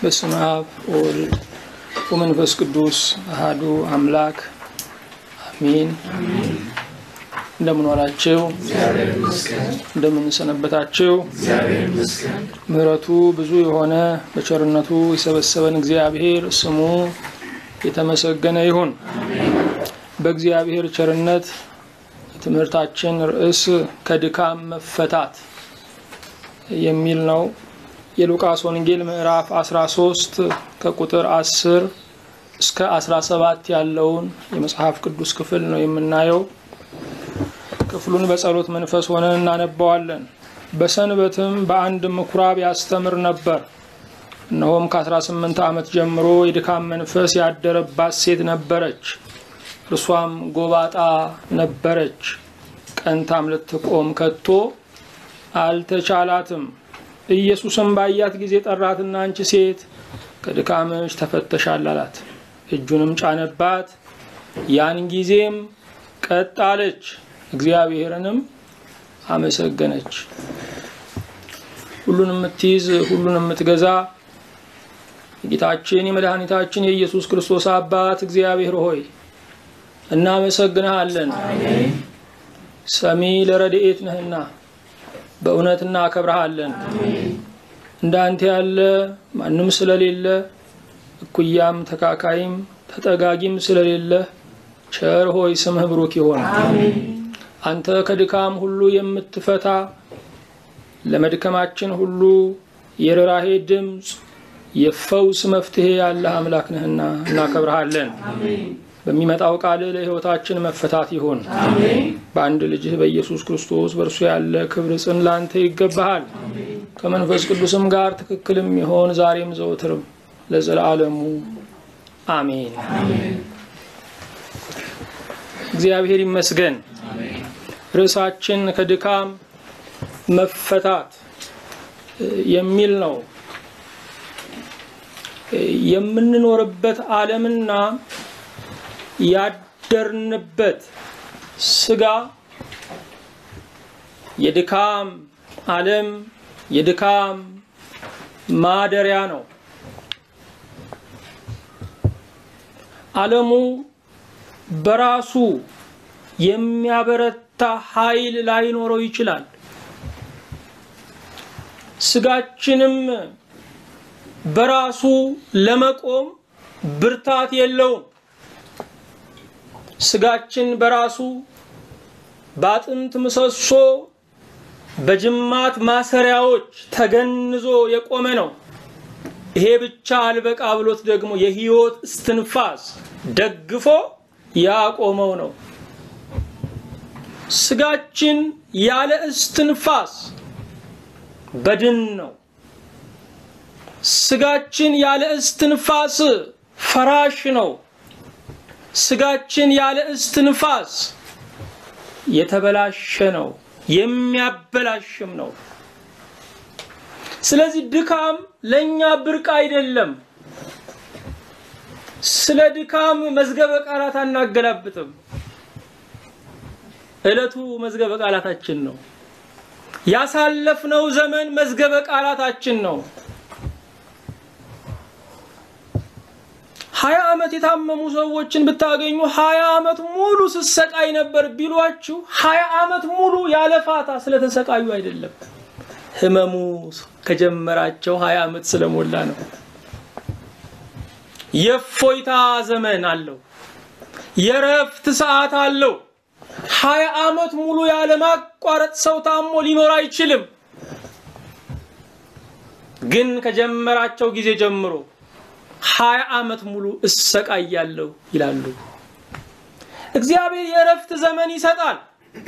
በስመ አብ ወወልድ ወመንፈስ ቅዱስ አሃዱ አምላክ አሚን። እንደምን ዋላችሁ? እንደምን ሰነበታችሁ? ምሕረቱ ብዙ የሆነ በቸርነቱ የሰበሰበን እግዚአብሔር ስሙ የተመሰገነ ይሁን። በእግዚአብሔር ቸርነት የትምህርታችን ርዕስ ከድካም መፈታት የሚል ነው። የሉቃስ ወንጌል ምዕራፍ 13 ከቁጥር 10 እስከ 17 ያለውን የመጽሐፍ ቅዱስ ክፍል ነው የምናየው። ክፍሉን በጸሎት መንፈስ ሆነን እናነባዋለን። በሰንበትም በአንድ ምኩራብ ያስተምር ነበር። እነሆም ከ18 ዓመት ጀምሮ የድካም መንፈስ ያደረባት ሴት ነበረች። እርሷም ጎባጣ ነበረች። ቀንታም ልትቆም ከቶ አልተቻላትም። ኢየሱስም ባያት ጊዜ ጠራትና አንቺ ሴት ከድካምሽ ተፈተሻል አላት። እጁንም ጫነባት። ያን ጊዜም ቀጥ አለች፣ እግዚአብሔርንም አመሰገነች። ሁሉን የምትይዝ ሁሉን የምትገዛ የጌታችን የመድኃኒታችን የኢየሱስ ክርስቶስ አባት እግዚአብሔር ሆይ እናመሰግንሃለን። ሰሚ ለረድኤት ነህና በእውነት እናከብረሃለን። እንዳንተ ያለ ማንም ስለሌለ እኩያም ተካካይም ተጠጋጊም ስለሌለ ቸር ሆይ ስምህ ብሩክ ይሆን። አንተ ከድካም ሁሉ የምትፈታ ለመድከማችን ሁሉ የርኅራኄ ድምፅ የፈውስ መፍትሄ ያለህ አምላክ ነህና እናከብረሃለን። በሚመጣው ቃል ለሕይወታችን መፈታት ይሆን። በአንድ ልጅህ በኢየሱስ ክርስቶስ በእርሱ ያለ ክብር ጽን ላንተ ይገባሃል። ከመንፈስ ቅዱስም ጋር ትክክልም ይሆን ዛሬም ዘወትርም ለዘላለሙ አሜን። እግዚአብሔር ይመስገን። ርዕሳችን ከድካም መፈታት የሚል ነው። የምንኖርበት ዓለምና ያደርንበት ስጋ የድካም ዓለም የድካም ማደሪያ ነው። ዓለሙ በራሱ የሚያበረታ ኃይል ላይኖረው ይችላል። ስጋችንም በራሱ ለመቆም ብርታት የለውም። ስጋችን በራሱ በአጥንት ምሰሶ በጅማት ማሰሪያዎች ተገንዞ የቆመ ነው። ይሄ ብቻ አልበቃ ብሎት ደግሞ የሕይወት እስትንፋስ ደግፎ ያቆመው ነው። ስጋችን ያለ እስትንፋስ በድን ነው። ስጋችን ያለ እስትንፋስ ፈራሽ ነው። ስጋችን ያለ እስትንፋስ የተበላሸ ነው፣ የሚያበላሽም ነው። ስለዚህ ድካም ለእኛ ብርቅ አይደለም። ስለ ድካም መዝገበ ቃላት አናገላብጥም። ዕለቱ መዝገበ ቃላታችን ነው። ያሳለፍነው ዘመን መዝገበ ቃላታችን ነው። ሀያ ዓመት የታመሙ ሰዎችን ብታገኙ ሀያ ዓመት ሙሉ ስሰቃይ ነበር ቢሏችሁ ሀያ ዓመት ሙሉ ያለ ፋታ ስለተሰቃዩ አይደለም። ህመሙ ከጀመራቸው ሀያ ዓመት ስለሞላ ነው። የእፎይታ ዘመን አለው። የረፍት ሰዓት አለው። ሀያ ዓመት ሙሉ ያለ ማቋረጥ ሰው ታሞ ሊኖር አይችልም። ግን ከጀመራቸው ጊዜ ጀምሮ ሀያ ዓመት ሙሉ እሰቃያለሁ ይላሉ። እግዚአብሔር የእረፍት ዘመን ይሰጣል።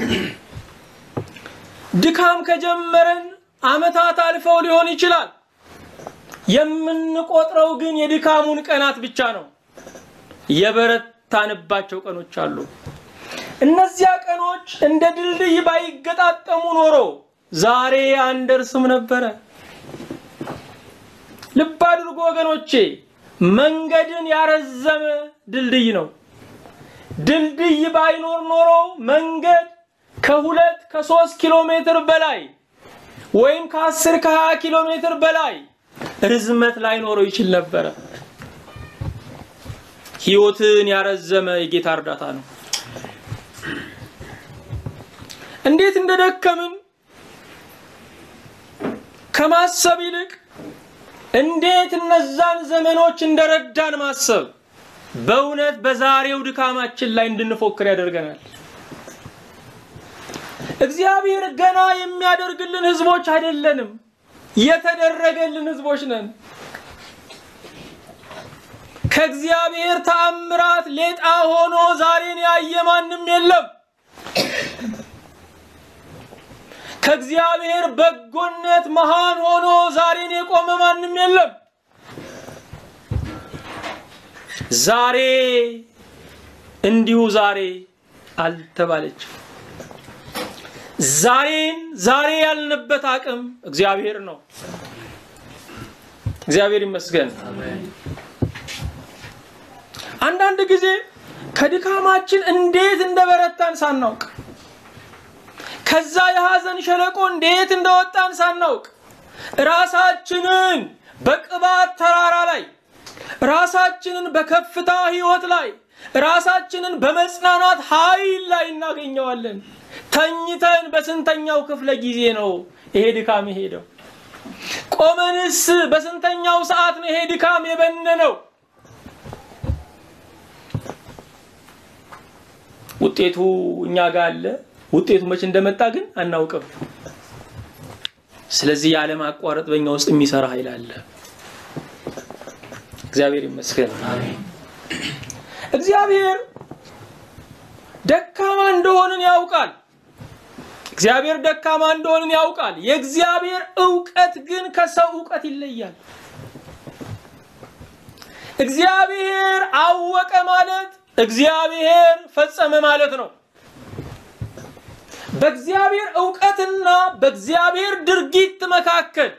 ድካም ከጀመረን ዓመታት አልፈው ሊሆን ይችላል። የምንቆጥረው ግን የድካሙን ቀናት ብቻ ነው። የበረታንባቸው ቀኖች አሉ። እነዚያ ቀኖች እንደ ድልድይ ባይገጣጠሙ ኖሮ ዛሬ አንደርስም ነበረ። ልብ አድርጎ ወገኖቼ፣ መንገድን ያረዘመ ድልድይ ነው። ድልድይ ባይኖር ኖሮ መንገድ ከሁለት ከሶስት ኪሎ ሜትር በላይ ወይም ከአስር ከሀያ ኪሎ ሜትር በላይ ርዝመት ላይኖረው ይችል ነበረ። ሕይወትን ያረዘመ የጌታ እርዳታ ነው። እንዴት እንደደከምን ከማሰብ ይልቅ እንዴት እነዛን ዘመኖች እንደረዳን ማሰብ በእውነት በዛሬው ድካማችን ላይ እንድንፎክር ያደርገናል። እግዚአብሔር ገና የሚያደርግልን ህዝቦች አይደለንም፣ የተደረገልን ህዝቦች ነን። ከእግዚአብሔር ተአምራት ሌጣ ሆኖ ዛሬን ያየ ማንም የለም። ከእግዚአብሔር በጎነት መሃን ሆኖ ዛሬን የቆመ ማንም የለም። ዛሬ እንዲሁ ዛሬ አልተባለችም። ዛሬን ዛሬ ያልንበት አቅም እግዚአብሔር ነው። እግዚአብሔር ይመስገን። አንዳንድ ጊዜ ከድካማችን እንዴት እንደበረታን ሳናውቅ ከዛ የሐዘን ሸለቆ እንዴት እንደወጣን ሳናውቅ ራሳችንን በቅባት ተራራ ላይ ራሳችንን በከፍታ ህይወት ላይ ራሳችንን በመጽናናት ኃይል ላይ እናገኘዋለን። ተኝተን በስንተኛው ክፍለ ጊዜ ነው ይሄ ድካም የሄደው? ቆመንስ በስንተኛው ሰዓት ነው ይሄ ድካም የበነነው? ውጤቱ እኛ ጋር አለ። ውጤቱ መቼ እንደመጣ ግን አናውቅም። ስለዚህ ያለማቋረጥ በእኛ ውስጥ የሚሰራ ኃይል አለ። እግዚአብሔር ይመስገን። እግዚአብሔር ደካማ እንደሆንን ያውቃል። እግዚአብሔር ደካማ እንደሆንን ያውቃል። የእግዚአብሔር እውቀት ግን ከሰው እውቀት ይለያል። እግዚአብሔር አወቀ ማለት እግዚአብሔር ፈጸመ ማለት ነው። በእግዚአብሔር እውቀትና በእግዚአብሔር ድርጊት መካከል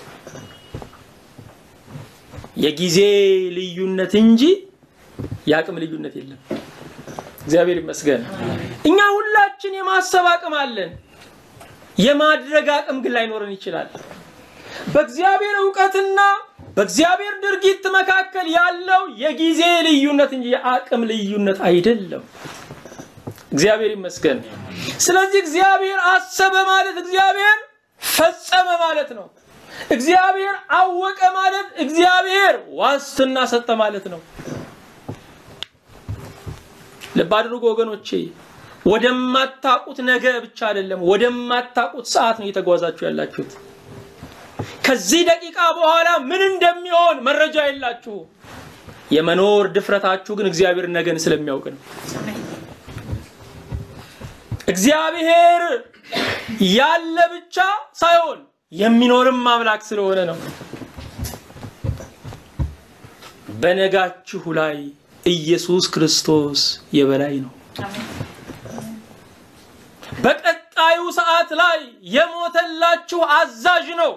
የጊዜ ልዩነት እንጂ የአቅም ልዩነት የለም። እግዚአብሔር ይመስገን። እኛ ሁላችን የማሰብ አቅም አለን። የማድረግ አቅም ግን ላይኖረን ይችላል። በእግዚአብሔር እውቀትና በእግዚአብሔር ድርጊት መካከል ያለው የጊዜ ልዩነት እንጂ የአቅም ልዩነት አይደለም። እግዚአብሔር ይመስገን። ስለዚህ እግዚአብሔር አሰበ ማለት እግዚአብሔር ፈጸመ ማለት ነው። እግዚአብሔር አወቀ ማለት እግዚአብሔር ዋስትና ሰጠ ማለት ነው። ልብ አድርጎ ወገኖቼ፣ ወደማታቁት ነገ ብቻ አይደለም፣ ወደማታቁት ሰዓት ነው እየተጓዛችሁ ያላችሁት። ከዚህ ደቂቃ በኋላ ምን እንደሚሆን መረጃ የላችሁ። የመኖር ድፍረታችሁ ግን እግዚአብሔር ነገን ስለሚያውቅ ነው። እግዚአብሔር ያለ ብቻ ሳይሆን የሚኖርም አምላክ ስለሆነ ነው። በነጋችሁ ላይ ኢየሱስ ክርስቶስ የበላይ ነው። በቀጣዩ ሰዓት ላይ የሞተላችሁ አዛዥ ነው።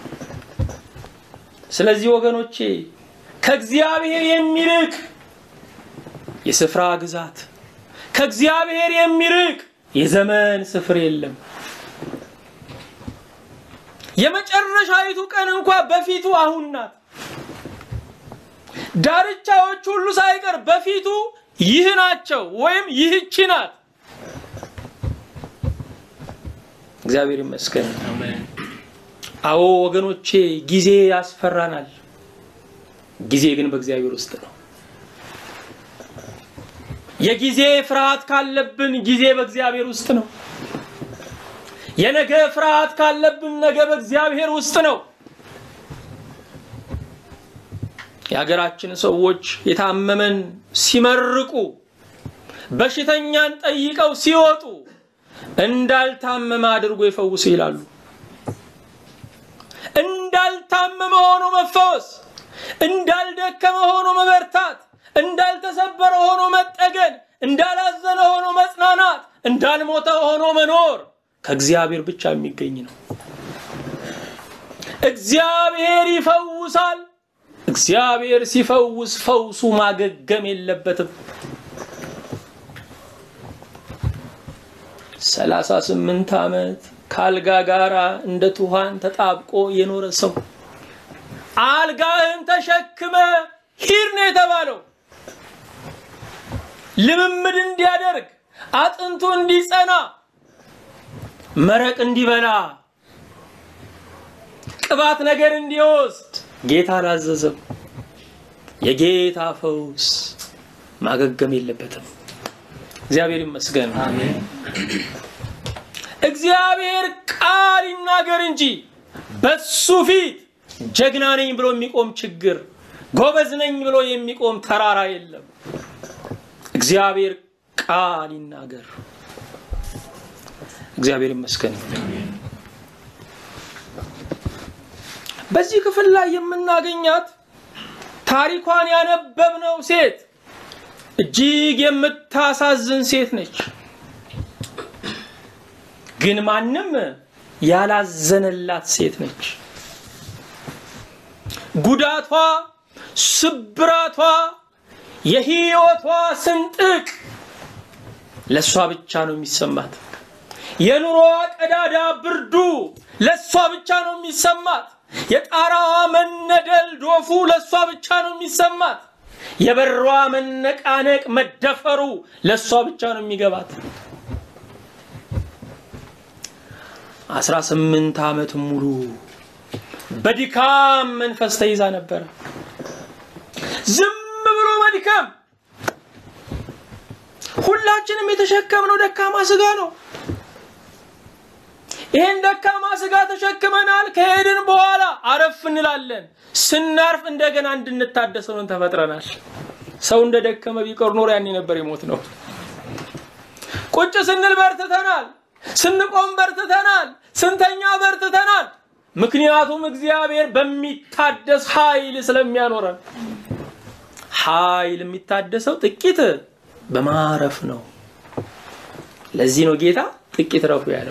ስለዚህ ወገኖቼ ከእግዚአብሔር የሚርቅ የስፍራ ግዛት፣ ከእግዚአብሔር የሚርቅ የዘመን ስፍር የለም። የመጨረሻዊቱ ቀን እንኳ በፊቱ አሁን ናት። ዳርቻዎች ሁሉ ሳይቀር በፊቱ ይህ ናቸው ወይም ይህች ናት። እግዚአብሔር ይመስገን። አዎ ወገኖቼ ጊዜ ያስፈራናል። ጊዜ ግን በእግዚአብሔር ውስጥ ነው። የጊዜ ፍርሃት ካለብን ጊዜ በእግዚአብሔር ውስጥ ነው። የነገ ፍርሃት ካለብን ነገ በእግዚአብሔር ውስጥ ነው። የሀገራችን ሰዎች የታመመን ሲመርቁ፣ በሽተኛን ጠይቀው ሲወጡ እንዳልታመመ አድርጎ ይፈውስ ይላሉ። እንዳልታመመ ሆኖ መፈወስ፣ እንዳልደከመ ሆኖ መበርታት፣ እንዳልተሰበረ ሆኖ መጠገን፣ እንዳላዘነ ሆኖ መጽናናት፣ እንዳልሞተ ሆኖ መኖር ከእግዚአብሔር ብቻ የሚገኝ ነው። እግዚአብሔር ይፈውሳል። እግዚአብሔር ሲፈውስ ፈውሱ ማገገም የለበትም። ሰላሳ ስምንት ዓመት ከአልጋ ጋራ እንደ ትኋን ተጣብቆ የኖረ ሰው አልጋህን ተሸክመ ሂድ ነው የተባለው። ልምምድ እንዲያደርግ አጥንቱ እንዲጸና መረቅ እንዲበላ ቅባት ነገር እንዲወስድ ጌታ አላዘዘም። የጌታ ፈውስ ማገገም የለበትም። እግዚአብሔር ይመስገን። እግዚአብሔር ቃል ይናገር እንጂ በሱ ፊት ጀግና ነኝ ብሎ የሚቆም ችግር፣ ጎበዝ ነኝ ብሎ የሚቆም ተራራ የለም። እግዚአብሔር ቃል ይናገር። እግዚአብሔር ይመስገን። በዚህ ክፍል ላይ የምናገኛት ታሪኳን ያነበብነው ሴት እጅግ የምታሳዝን ሴት ነች። ግን ማንም ያላዘነላት ሴት ነች። ጉዳቷ፣ ስብራቷ፣ የህይወቷ ስንጥቅ ለእሷ ብቻ ነው የሚሰማት። የኑሮዋ ቀዳዳ ብርዱ ለእሷ ብቻ ነው የሚሰማት። የጣራዋ መነደል ዶፉ ለእሷ ብቻ ነው የሚሰማት። የበሯ መነቃነቅ መደፈሩ ለእሷ ብቻ ነው የሚገባት። አስራ ስምንት ዓመት ሙሉ በድካም መንፈስ ተይዛ ነበረ። ዝም ብሎ መድከም። ሁላችንም የተሸከምነው ደካማ ስጋ ነው። ይህን ደካማ ስጋ ተሸክመናል። ከሄድን በኋላ አረፍ እንላለን። ስናርፍ እንደገና እንድንታደስ ሆነን ተፈጥረናል። ሰው እንደ ደከመ ቢቀር ኖሮ ያኔ ነበር የሞት ነው። ቁጭ ስንል በርትተናል። ስንቆም በርትተናል። ስንተኛ በርትተናል። ምክንያቱም እግዚአብሔር በሚታደስ ኃይል ስለሚያኖረን። ኃይል የሚታደሰው ጥቂት በማረፍ ነው። ለዚህ ነው ጌታ ጥቂት ረፉ ያለው።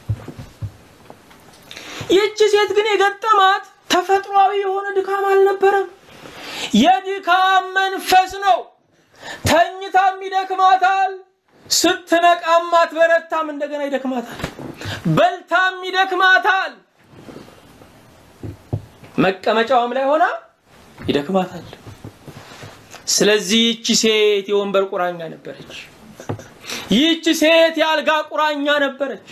ይህች ሴት ግን የገጠማት ተፈጥሯዊ የሆነ ድካም አልነበረም። የድካም መንፈስ ነው። ተኝታም ይደክማታል፣ ስትነቃም አትበረታም፣ እንደገና ይደክማታል። በልታም ይደክማታል፣ መቀመጫውም ላይ ሆና ይደክማታል። ስለዚህ ይህች ሴት የወንበር ቁራኛ ነበረች። ይህች ሴት የአልጋ ቁራኛ ነበረች።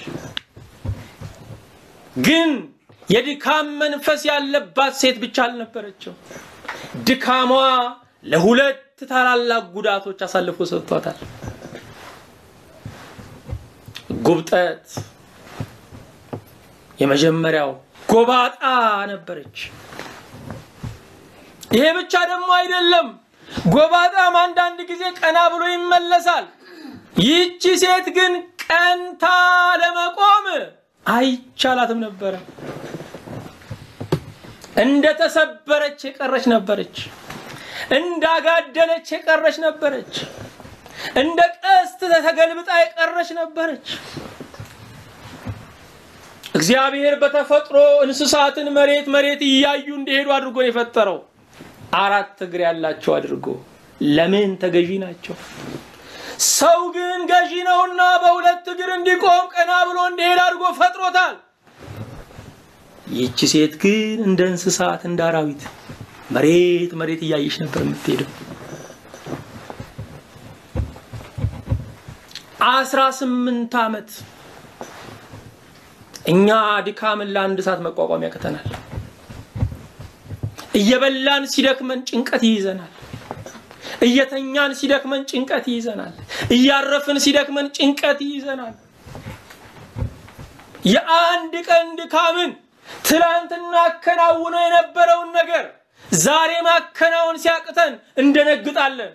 ግን የድካም መንፈስ ያለባት ሴት ብቻ አልነበረችው። ድካሟ ለሁለት ታላላቅ ጉዳቶች አሳልፎ ሰጥቷታል። ጉብጠት የመጀመሪያው ጎባጣ ነበረች። ይሄ ብቻ ደግሞ አይደለም። ጎባጣም አንዳንድ ጊዜ ቀና ብሎ ይመለሳል። ይህቺ ሴት ግን ቀንታ ለመቆም አይቻላትም ነበረ። እንደተሰበረች የቀረች ነበረች። እንዳጋደለች የቀረች ነበረች። እንደ ቀስት ተገልብጣ የቀረች ነበረች። እግዚአብሔር በተፈጥሮ እንስሳትን መሬት መሬት እያዩ እንዲሄዱ አድርጎ ነው የፈጠረው። አራት እግር ያላቸው አድርጎ ለምን ተገዢ ናቸው። ሰው ግን ገዢ ነውና በሁለት እግር እንዲቆም ቀና ብሎ እንዲሄድ አድርጎ ፈጥሮታል። ይህች ሴት ግን እንደ እንስሳት እንደ አራዊት መሬት መሬት እያየች ነበር የምትሄደው። አስራ ስምንት ዓመት እኛ ድካምን ለአንድ ሰዓት መቋቋም ያቅተናል። እየበላን ሲደክመን ጭንቀት ይይዘናል። እየተኛን ሲደክመን ጭንቀት ይይዘናል። እያረፍን ሲደክመን ጭንቀት ይይዘናል። የአንድ ቀን ድካምን ትላንትና አከናውነው የነበረውን ነገር ዛሬ ማከናወን ሲያቅተን እንደነግጣለን።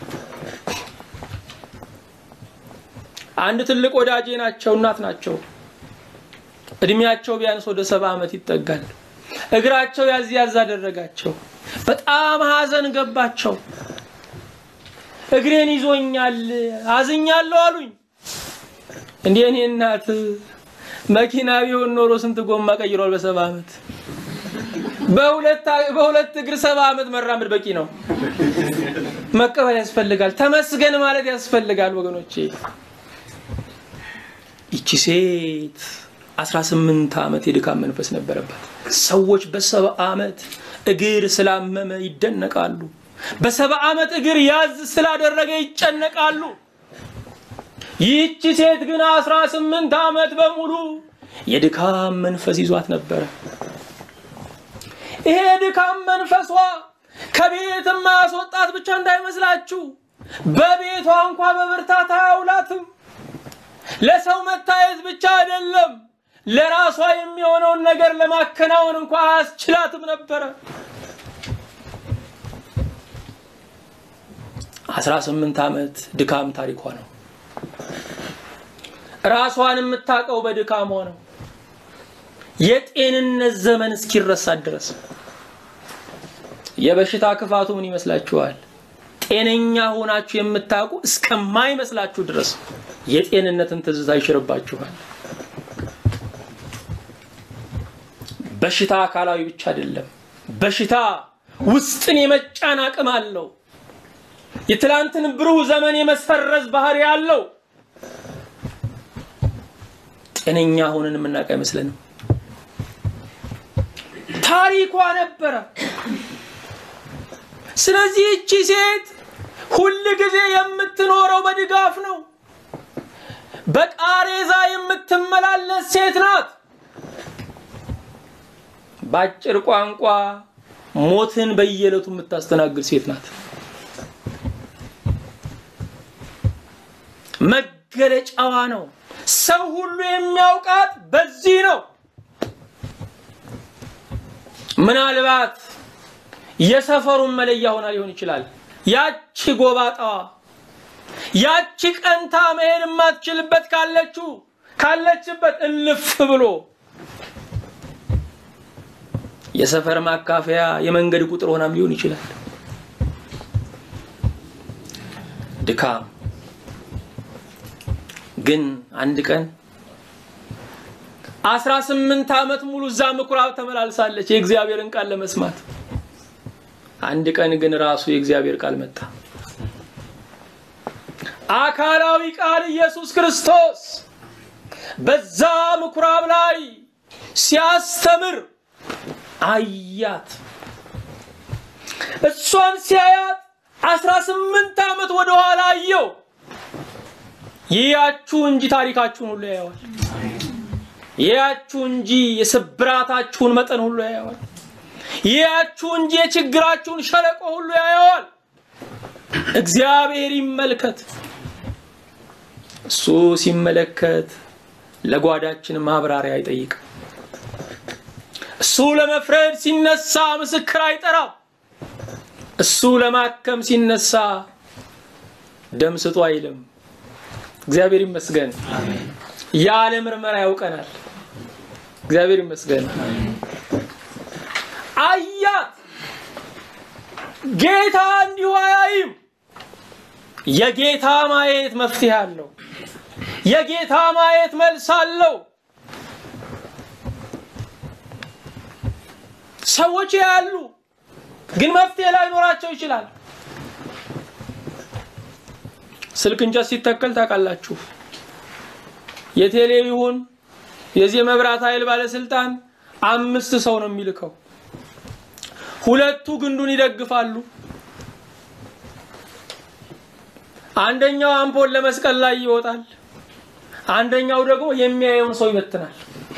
አንድ ትልቅ ወዳጄ ናቸው፣ እናት ናቸው። እድሜያቸው ቢያንስ ወደ ሰባ ዓመት ይጠጋል። እግራቸው ያዝ ያዝ አደረጋቸው። በጣም ሀዘን ገባቸው። እግሬን ይዞኛል፣ አዝኛለሁ አሉኝ። እንዴ እኔ እናት መኪና ቢሆን ኖሮ ስንት ጎማ ቀይሯል በሰባ ዓመት። በሁለት እግር ሰባ ዓመት መራመድ በቂ ነው። መቀበል ያስፈልጋል። ተመስገን ማለት ያስፈልጋል ወገኖቼ። ይቺ ሴት 18 ዓመት የድካም መንፈስ ነበረባት። ሰዎች በሰባ ዓመት እግር ስላመመ ይደነቃሉ። በሰባ ዓመት እግር ያዝ ስላደረገ ይጨነቃሉ። ይህቺ ሴት ግን አስራ ስምንት ዓመት በሙሉ የድካም መንፈስ ይዟት ነበረ። ይሄ የድካም መንፈሷ ከቤት ማስወጣት ብቻ እንዳይመስላችሁ፣ በቤቷ እንኳ በብርታት አያውላትም። ለሰው መታየት ብቻ አይደለም፣ ለራሷ የሚሆነውን ነገር ለማከናወን እንኳ አያስችላትም ነበረ። አስራ ስምንት ዓመት ድካም ታሪኳ ነው። ራሷን የምታውቀው በድካሟ ነው። የጤንነት ዘመን እስኪረሳት ድረስ የበሽታ ክፋቱ ምን ይመስላችኋል? ጤነኛ ሆናችሁ የምታውቁ እስከማይመስላችሁ ድረስ የጤንነትን ትዝታ ይሽርባችኋል። በሽታ አካላዊ ብቻ አይደለም። በሽታ ውስጥን የመጫን አቅም አለው። የትላንትን ብሩህ ዘመን የመሰረዝ ባህሪ አለው። ጤነኛ ሆነን የምናውቅ አይመስለንም። ታሪኳ ነበረ። ስለዚህ እቺ ሴት ሁል ጊዜ የምትኖረው በድጋፍ ነው። በቃሬዛ የምትመላለስ ሴት ናት። በአጭር ቋንቋ ሞትን በየዕለቱ የምታስተናግድ ሴት ናት። መገለጫዋ ነው። ሰው ሁሉ የሚያውቃት በዚህ ነው። ምናልባት የሰፈሩን መለያ ሆና ሊሆን ይችላል። ያቺ ጎባጣዋ ያቺ ቀንታ መሄድ የማትችልበት ካለችው ካለችበት እልፍ ብሎ የሰፈር ማካፈያ የመንገድ ቁጥር ሆናም ሊሆን ይችላል። ድካም ግን አንድ ቀን አስራ ስምንት ዓመት ሙሉ እዛ ምኩራብ ተመላልሳለች የእግዚአብሔርን ቃል ለመስማት። አንድ ቀን ግን ራሱ የእግዚአብሔር ቃል መጣ። አካላዊ ቃል ኢየሱስ ክርስቶስ በዛ ምኩራብ ላይ ሲያስተምር አያት። እሷን ሲያያት አስራ ስምንት ዓመት ወደኋላ አየው። ይያችሁ እንጂ ታሪካችሁን ሁሉ ያየዋል። ይያችሁ እንጂ የስብራታችሁን መጠን ሁሉ ያየዋል። ይያችሁ እንጂ የችግራችሁን ሸለቆ ሁሉ ያየዋል። እግዚአብሔር ይመልከት። እሱ ሲመለከት ለጓዳችን ማብራሪያ አይጠይቅም። እሱ ለመፍረድ ሲነሳ ምስክር አይጠራም። እሱ ለማከም ሲነሳ ደም ስጡ አይልም። እግዚአብሔር ይመስገን። ያለ ምርመራ ያውቀናል። እግዚአብሔር ይመስገን። አያት። ጌታ እንዲሁ አያይም። የጌታ ማየት መፍትሄ አለው። የጌታ ማየት መልስ አለው። ሰዎች ያሉ ግን መፍትሄ ላይኖራቸው ይችላል። ስልክ እንጨት ሲተከል ታውቃላችሁ። የቴሌ ይሁን የዚህ መብራት ኃይል ባለስልጣን አምስት ሰው ነው የሚልከው። ሁለቱ ግንዱን ይደግፋሉ። አንደኛው አምፖል ለመስቀል ላይ ይወጣል። አንደኛው ደግሞ የሚያየውን ሰው ይበትናል።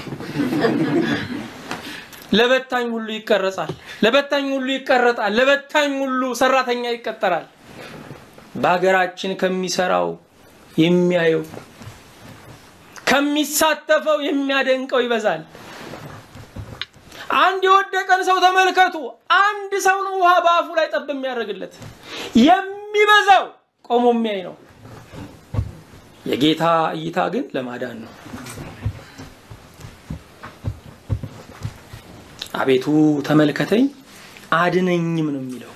ለበታኝ ሁሉ ይቀረጻል። ለበታኝ ሁሉ ይቀረጣል። ለበታኝ ሁሉ ሰራተኛ ይቀጠራል። በሀገራችን ከሚሰራው የሚያየው ከሚሳተፈው የሚያደንቀው ይበዛል። አንድ የወደቀን ሰው ተመልከቱ። አንድ ሰው ነው ውሃ በአፉ ላይ ጠብ የሚያደርግለት። የሚበዛው ቆሞ የሚያይ ነው። የጌታ እይታ ግን ለማዳን ነው። አቤቱ ተመልከተኝ አድነኝም ነው የሚለው።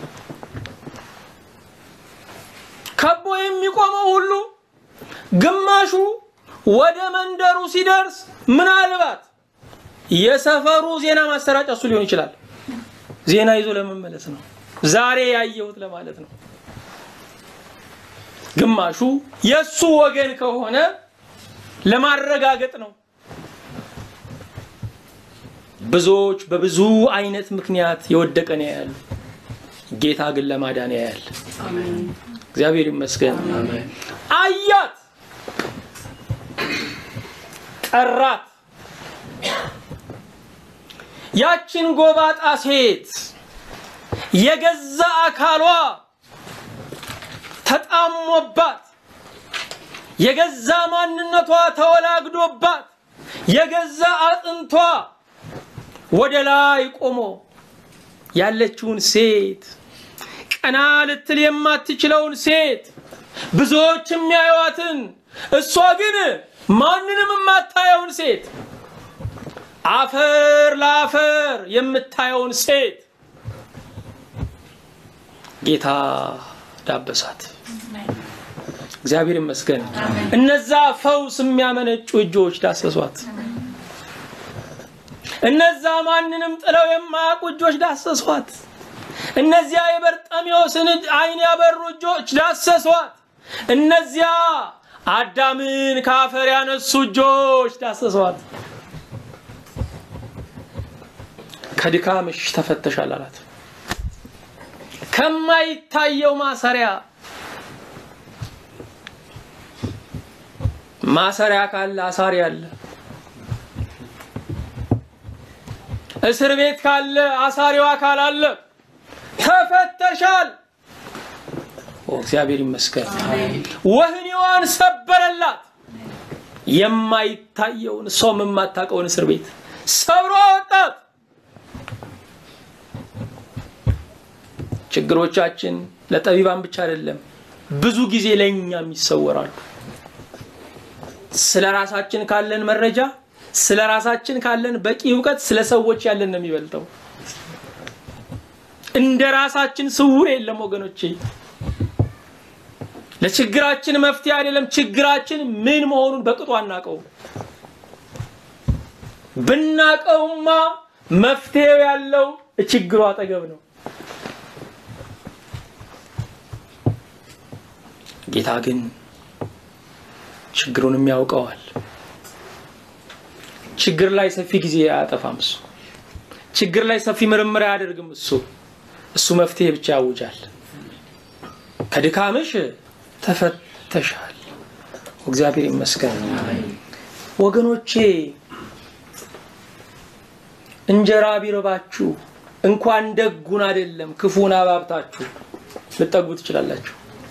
ከቦ የሚቆመው ሁሉ ግማሹ ወደ መንደሩ ሲደርስ ምናልባት የሰፈሩ ዜና ማሰራጫ እሱ ሊሆን ይችላል። ዜና ይዞ ለመመለስ ነው። ዛሬ ያየሁት ለማለት ነው። ግማሹ የእሱ ወገን ከሆነ ለማረጋገጥ ነው። ብዙዎች በብዙ አይነት ምክንያት የወደቀ ነው ያያሉ። ጌታ ግን ለማዳን ያያል። እግዚአብሔር ይመስገን። አያት፣ ጠራት። ያችን ጎባጣ ሴት የገዛ አካሏ ተጣሞባት፣ የገዛ ማንነቷ ተወላግዶባት፣ የገዛ አጥንቷ ወደ ላይ ቆሞ ያለችውን ሴት ቀና ልትል የማትችለውን ሴት ብዙዎች የሚያዩዋትን እሷ ግን ማንንም የማታየውን ሴት አፈር ለአፈር የምታየውን ሴት ጌታ ዳበሳት። እግዚአብሔር ይመስገን። እነዛ ፈውስ የሚያመነጩ እጆች ዳሰሷት። እነዛ ማንንም ጥለው የማያውቁ እጆች ዳሰሷት። እነዚያ የበርጠሚዎስን ዓይን ያበሩ እጆች ዳሰሷት። እነዚያ አዳምን ከአፈር ያነሱ እጆች ዳሰሷት። ከድካምሽ ተፈተሻል አላት። ከማይታየው ማሰሪያ ማሰሪያ ካለ አሳሪ አለ። እስር ቤት ካለ አሳሪው አካል አለ። ተፈተሻል። እግዚአብሔር ይመስገን። ወህኒዋን ሰበረላት። የማይታየውን እሷም የማታውቀውን እስር ቤት ሰብሮ አወጣት። ችግሮቻችን ለጠቢባን ብቻ አይደለም፣ ብዙ ጊዜ ለእኛም ይሰወራሉ። ስለ ራሳችን ካለን መረጃ፣ ስለ ራሳችን ካለን በቂ እውቀት ስለ ሰዎች ያለን ነው የሚበልጠው። እንደ ራሳችን ስውር የለም ወገኖቼ። ለችግራችን መፍትሄ አይደለም፣ ችግራችን ምን መሆኑን በቅጡ አናቀው። ብናቀውማ መፍትሄው ያለው ችግሩ አጠገብ ነው። ጌታ ግን ችግሩንም ያውቀዋል። ችግር ላይ ሰፊ ጊዜ አያጠፋም። እሱ ችግር ላይ ሰፊ ምርምር አያደርግም። እሱ እሱ መፍትሄ ብቻ ያውጃል። ከድካምሽ ተፈተሻል። እግዚአብሔር ይመስገን። ወገኖቼ እንጀራ ቢርባችሁ እንኳን ደጉን አይደለም ክፉን አባብታችሁ ልጠጉ ትችላላችሁ።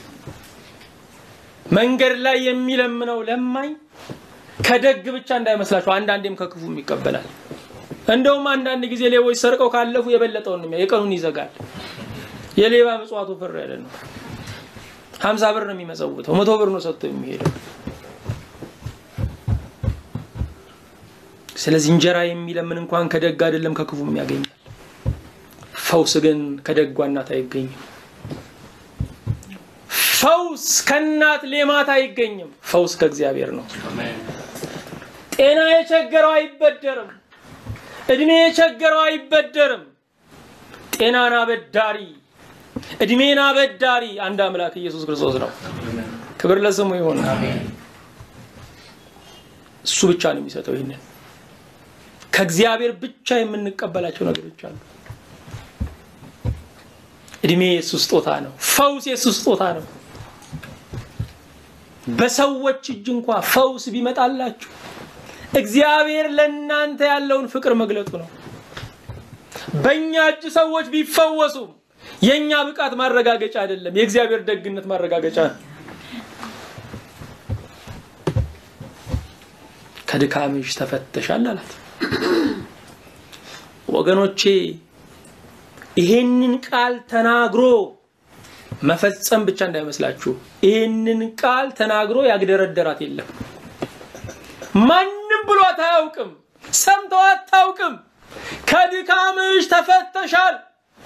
መንገድ ላይ የሚለምነው ለማኝ ከደግ ብቻ እንዳይመስላችሁ፣ አንዳንዴም ከክፉም ይቀበላል። እንደውም አንዳንድ ጊዜ ሌቦች ሰርቀው ካለፉ የበለጠውን ነው የቀኑን ይዘጋል። የሌባ ምጽዋቱ ፍር ያለ ነው። ሀምሳ ብር ነው የሚመጸውተው፣ መቶ ብር ነው ሰጥቶ የሚሄደው። ስለዚህ እንጀራ የሚለምን እንኳን ከደግ አይደለም ከክፉም ያገኛል። ፈውስ ግን ከደጓ እናት አይገኝም። ፈውስ ከእናት ሌማት አይገኝም። ፈውስ ከእግዚአብሔር ነው። ጤና የቸገረው አይበደርም። እድሜ የቸገረው አይበደርም። ጤናን አበዳሪ እድሜን አበዳሪ አንድ አምላክ ኢየሱስ ክርስቶስ ነው። ክብር ለስሙ ይሁን። እሱ ብቻ ነው የሚሰጠው። ይህንን ከእግዚአብሔር ብቻ የምንቀበላቸው ነገሮች አሉ። እድሜ የእሱ ስጦታ ነው። ፈውስ የእሱ ስጦታ ነው። በሰዎች እጅ እንኳ ፈውስ ቢመጣላችሁ እግዚአብሔር ለእናንተ ያለውን ፍቅር መግለጡ ነው። በእኛ እጅ ሰዎች ቢፈወሱም የእኛ ብቃት ማረጋገጫ አይደለም፣ የእግዚአብሔር ደግነት ማረጋገጫ ነው። ከድካምሽ ተፈተሻል አላት። ወገኖቼ ይሄንን ቃል ተናግሮ መፈጸም ብቻ እንዳይመስላችሁ። ይህንን ቃል ተናግሮ ያግደረደራት የለም። ማንም ብሏት አያውቅም፣ ሰምተው አታውቅም። ከድካምሽ ተፈተሻል።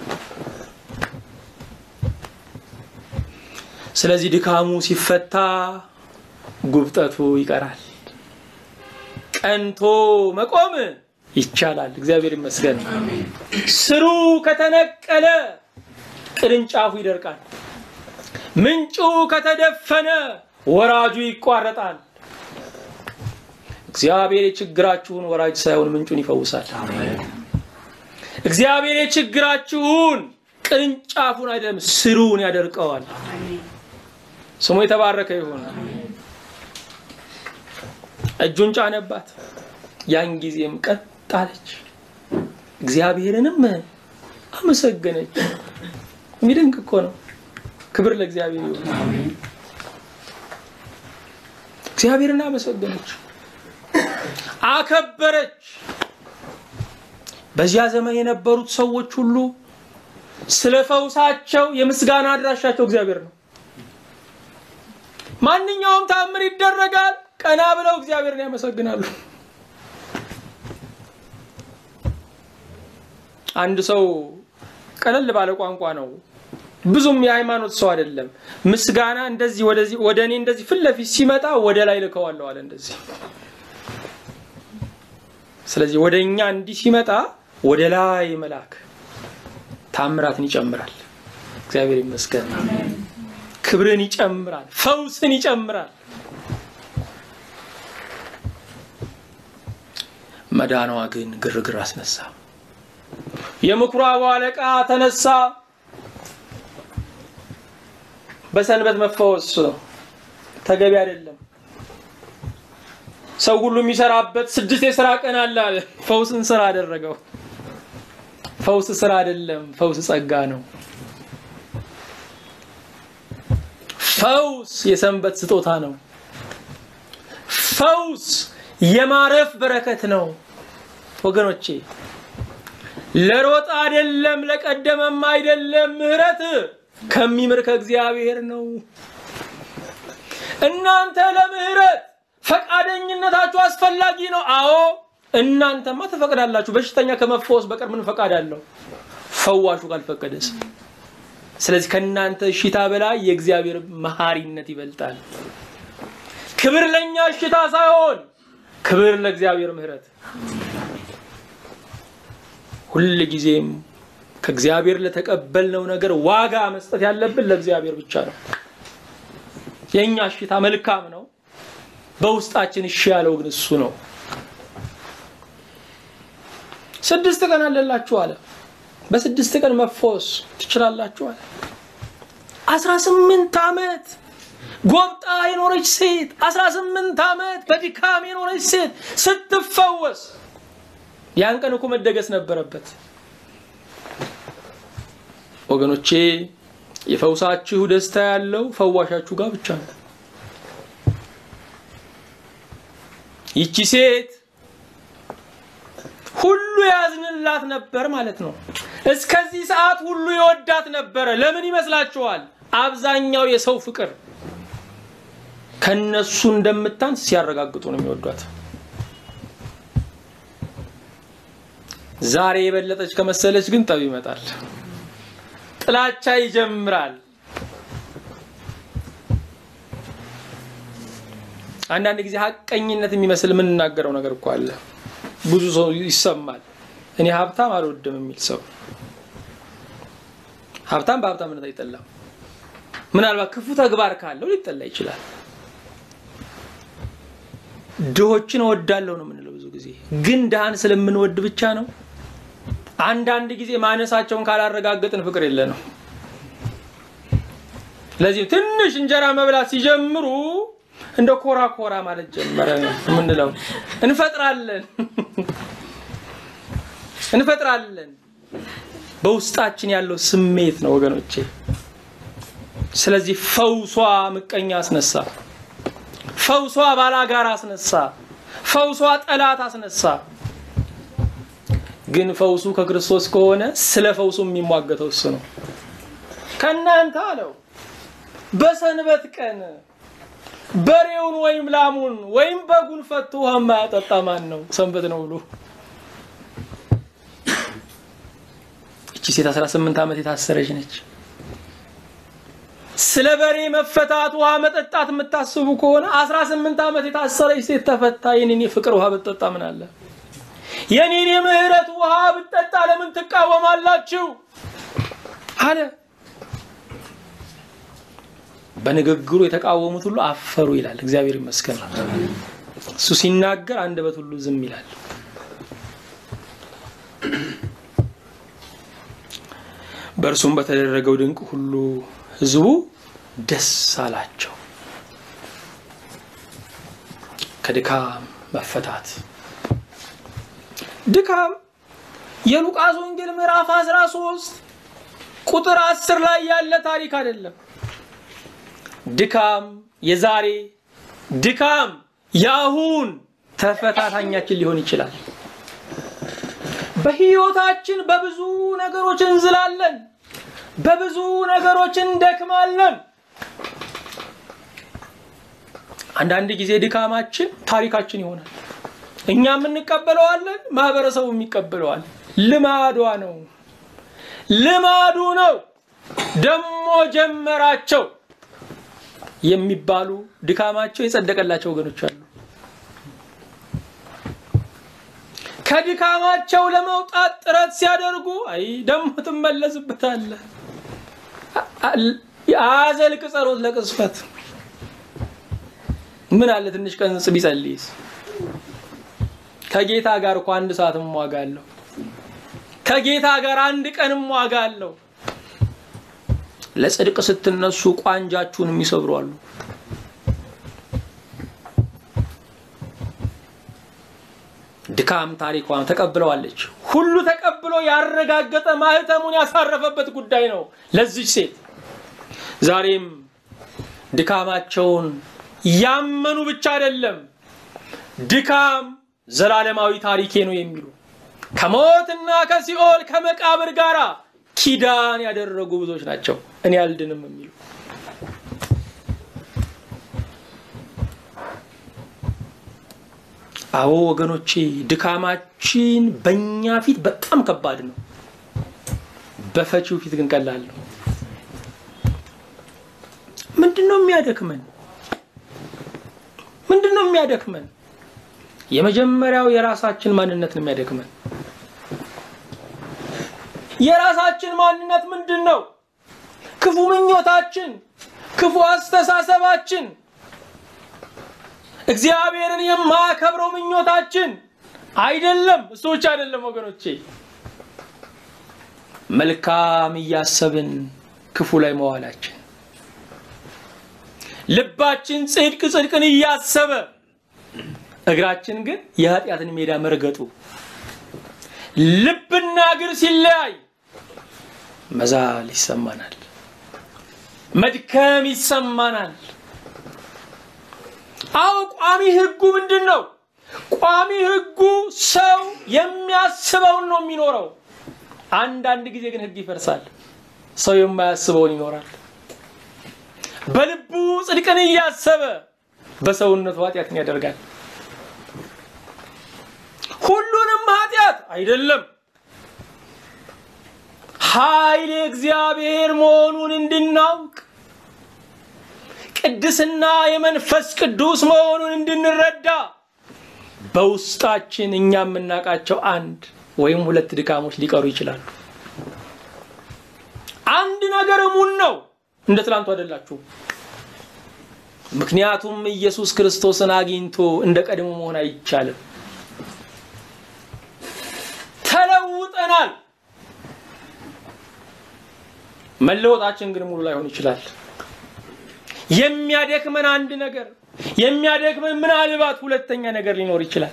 ስለዚህ ድካሙ ሲፈታ ጉብጠቱ ይቀራል። ቀንቶ መቆም ይቻላል። እግዚአብሔር ይመስገን። ስሩ ከተነቀለ ቅርንጫፉ ይደርቃል። ምንጩ ከተደፈነ ወራጁ ይቋረጣል። እግዚአብሔር የችግራችሁን ወራጅ ሳይሆን ምንጩን ይፈውሳል። እግዚአብሔር የችግራችሁን ቅርንጫፉን አይደለም ስሩን ያደርቀዋል። ስሙ የተባረከ ይሁን። እጁን ጫነባት፣ ያን ጊዜም ቀጥ አለች፣ እግዚአብሔርንም አመሰገነች። የሚደንቅ እኮ ነው። ክብር ለእግዚአብሔር ይሁን። እግዚአብሔርን አመሰገነች፣ አከበረች። በዚያ ዘመን የነበሩት ሰዎች ሁሉ ስለ ፈውሳቸው የምስጋና አድራሻቸው እግዚአብሔር ነው። ማንኛውም ተአምር ይደረጋል፣ ቀና ብለው እግዚአብሔርን ያመሰግናሉ። አንድ ሰው ቀለል ባለ ቋንቋ ነው፣ ብዙም የሃይማኖት ሰው አይደለም። ምስጋና እንደዚህ ወደዚህ ወደ እኔ እንደዚህ ፊት ለፊት ሲመጣ ወደ ላይ ልከዋለሁ አለ እንደዚህ። ስለዚህ ወደ እኛ እንዲህ ሲመጣ ወደ ላይ መላክ ታምራትን ይጨምራል። እግዚአብሔር ይመስገን። ክብርን ይጨምራል፣ ፈውስን ይጨምራል። መዳኗ ግን ግርግር አስነሳ። የምኩራቡ አለቃ ተነሳ። በሰንበት መፈወስ ተገቢ አይደለም። ሰው ሁሉ የሚሰራበት ስድስት የስራ ቀን አለ አለ። ፈውስን ስራ አደረገው። ፈውስ ስራ አይደለም፣ ፈውስ ጸጋ ነው። ፈውስ የሰንበት ስጦታ ነው። ፈውስ የማረፍ በረከት ነው። ወገኖቼ ለሮጥ አይደለም፣ ለቀደመም አይደለም። ምህረት ከሚምር ከእግዚአብሔር ነው። እናንተ ለምህረት ፈቃደኝነታችሁ አስፈላጊ ነው። አዎ እናንተማ ትፈቅዳላችሁ። በሽተኛ ከመፈወስ በቀር ምን ፈቃድ አለው? ፈዋሹ ካልፈቀደስ? ስለዚህ ከእናንተ እሽታ በላይ የእግዚአብሔር መሐሪነት ይበልጣል። ክብር ለእኛ እሽታ ሳይሆን ክብር ለእግዚአብሔር ምህረት። ሁል ጊዜም ከእግዚአብሔር ለተቀበልነው ነገር ዋጋ መስጠት ያለብን ለእግዚአብሔር ብቻ ነው። የእኛ እሽታ መልካም ነው። በውስጣችን እሺ ያለው ግን እሱ ነው። ስድስት ቀን አለላችሁ አለ። በስድስት ቀን መፈወስ ትችላላችሁ አለ። አስራ ስምንት ዓመት ጎብጣ የኖረች ሴት አስራ ስምንት ዓመት በድካም የኖረች ሴት ስትፈወስ ያን ቀን እኮ መደገስ ነበረበት። ወገኖቼ የፈውሳችሁ ደስታ ያለው ፈዋሻችሁ ጋር ብቻ ነው። ይቺ ሴት ሁሉ ያዝንላት ነበር ማለት ነው። እስከዚህ ሰዓት ሁሉ የወዳት ነበረ። ለምን ይመስላችኋል? አብዛኛው የሰው ፍቅር ከነሱ እንደምታንስ ሲያረጋግጡ ነው የሚወዷት። ዛሬ የበለጠች ከመሰለች ግን ጠብ ይመጣል፣ ጥላቻ ይጀምራል። አንዳንድ ጊዜ ሀቀኝነት የሚመስል የምንናገረው ነገር እኮ አለ። ብዙ ሰው ይሰማል። እኔ ሀብታም አልወድም የሚል ሰው ሀብታም በሀብታምነት አይጠላም። ምናልባት ክፉ ተግባር ካለው ሊጠላ ይችላል። ድሆችን እወዳለሁ ነው የምንለው ብዙ ጊዜ። ግን ድሃን ስለምንወድ ብቻ ነው። አንዳንድ ጊዜ ማነሳቸውን ካላረጋገጥን ፍቅር የለ ነው። ለዚህ ትንሽ እንጀራ መብላት ሲጀምሩ እንደ ኮራ ኮራ ማለት ጀመረ የምንለው እንፈጥራለን እንፈጥራለን በውስጣችን ያለው ስሜት ነው ወገኖቼ። ስለዚህ ፈውሷ ምቀኛ አስነሳ፣ ፈውሷ ባላጋራ አስነሳ፣ ፈውሷ ጠላት አስነሳ። ግን ፈውሱ ከክርስቶስ ከሆነ ስለ ፈውሱ የሚሟገተው እሱ ነው። ከእናንተ አለው በሰንበት ቀን በሬውን ወይም ላሙን ወይም በጉን ፈቶ ውሃ የማያጠጣ ማን ነው? ሰንበት ነው ብሎ እቺ ሴት 18 ዓመት የታሰረች ነች። ስለ በሬ መፈታት ውሃ መጠጣት የምታስቡ ከሆነ 18 ዓመት የታሰረች ሴት ተፈታ። የኔን ፍቅር ውሃ ብትጠጣ ምን አለ? የኔን የምህረት ውሃ ብትጠጣ ለምን ትቃወማላችሁ? አለ። በንግግሩ የተቃወሙት ሁሉ አፈሩ ይላል። እግዚአብሔር ይመስገን። እሱ ሲናገር አንደበት ሁሉ ዝም ይላል። በእርሱም በተደረገው ድንቅ ሁሉ ሕዝቡ ደስ አላቸው። ከድካም መፈታት ድካም የሉቃስ ወንጌል ምዕራፍ 13 ቁጥር 10 ላይ ያለ ታሪክ አይደለም። ድካም የዛሬ ድካም የአሁን ተፈታታኛችን ሊሆን ይችላል። በህይወታችን በብዙ ነገሮች እንዝላለን፣ በብዙ ነገሮች እንደክማለን። አንዳንድ ጊዜ ድካማችን ታሪካችን ይሆናል። እኛም እንቀበለዋለን፣ ማህበረሰቡም ይቀበለዋል። ልማዷ ነው፣ ልማዱ ነው። ደሞ ጀመራቸው የሚባሉ ድካማቸው የጸደቀላቸው ወገኖች አሉ። ከድካማቸው ለመውጣት ጥረት ሲያደርጉ አይ ደግሞ ትመለስበታለህ። አዘልቅ ጸሎት ለቅጽበት ምን አለ ትንሽ ቀን ቢጸልይስ? ከጌታ ጋር እኮ አንድ ሰዓትም ዋጋ አለው። ከጌታ ጋር አንድ ቀንም ዋጋ አለው። ለጽድቅ ስትነሱ ቋንጃችሁን የሚሰብሩ አሉ። ድካም ታሪኳን ተቀብለዋለች። ሁሉ ተቀብሎ ያረጋገጠ ማህተሙን ያሳረፈበት ጉዳይ ነው ለዚች ሴት። ዛሬም ድካማቸውን ያመኑ ብቻ አይደለም ድካም ዘላለማዊ ታሪኬ ነው የሚሉ ከሞትና ከሲኦል ከመቃብር ጋር ኪዳን ያደረጉ ብዙዎች ናቸው። እኔ አልድንም የሚሉ አዎ ወገኖቼ፣ ድካማችን በእኛ ፊት በጣም ከባድ ነው፣ በፈቺው ፊት ግን ቀላል ነው። ምንድን ነው የሚያደክመን? ምንድን ነው የሚያደክመን? የመጀመሪያው የራሳችን ማንነት ነው የሚያደክመን። የራሳችን ማንነት ምንድን ነው? ክፉ ምኞታችን፣ ክፉ አስተሳሰባችን፣ እግዚአብሔርን የማያከብረው ምኞታችን አይደለም። እሱ ብቻ አይደለም ወገኖቼ፣ መልካም እያሰብን ክፉ ላይ መዋላችን፣ ልባችን ጽድቅ ጽድቅን እያሰበ እግራችን ግን የኃጢአትን ሜዳ መርገጡ፣ ልብና እግር ሲለያይ መዛል ይሰማናል፣ መድከም ይሰማናል። አዎ ቋሚ ሕጉ ምንድን ነው? ቋሚ ሕጉ ሰው የሚያስበውን ነው የሚኖረው። አንዳንድ ጊዜ ግን ሕግ ይፈርሳል፣ ሰው የማያስበውን ይኖራል። በልቡ ጽድቅን እያሰበ በሰውነቱ ኃጢአትን ያደርጋል። ሁሉንም ኃጢአት አይደለም፣ ኃይል የእግዚአብሔር መሆኑን እንድናውቅ ቅድስና የመንፈስ ቅዱስ መሆኑን እንድንረዳ በውስጣችን እኛ የምናውቃቸው አንድ ወይም ሁለት ድካሞች ሊቀሩ ይችላሉ። አንድ ነገር እሙን ነው፣ እንደ ትላንቱ አይደላችሁ። ምክንያቱም ኢየሱስ ክርስቶስን አግኝቶ እንደ ቀድሞ መሆን አይቻልም። ተለውጠናል። መለወጣችን ግን ሙሉ ላይሆን ይችላል። የሚያደክመን አንድ ነገር የሚያደክመን ምናልባት ሁለተኛ ነገር ሊኖር ይችላል።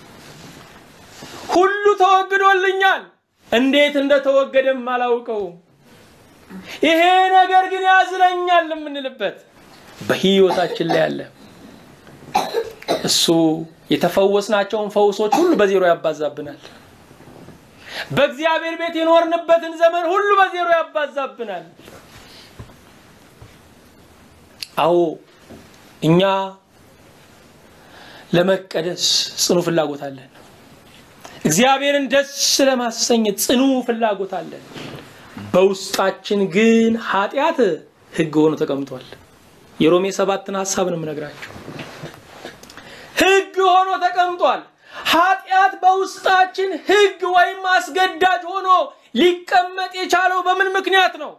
ሁሉ ተወግዶልኛል፣ እንዴት እንደተወገደም አላውቀውም። ይሄ ነገር ግን ያዝለኛል የምንልበት በህይወታችን ላይ አለ። እሱ የተፈወስናቸውን ፈውሶች ሁሉ በዜሮ ያባዛብናል። በእግዚአብሔር ቤት የኖርንበትን ዘመን ሁሉ በዜሮ ያባዛብናል። አዎ እኛ ለመቀደስ ጽኑ ፍላጎት አለን። እግዚአብሔርን ደስ ለማሰኘት ጽኑ ፍላጎት አለን። በውስጣችን ግን ኃጢአት ሕግ ሆኖ ተቀምጧል። የሮሜ ሰባትን ሀሳብ ነው የምነግራቸው። ሕግ ሆኖ ተቀምጧል። ኃጢአት በውስጣችን ሕግ ወይም አስገዳጅ ሆኖ ሊቀመጥ የቻለው በምን ምክንያት ነው?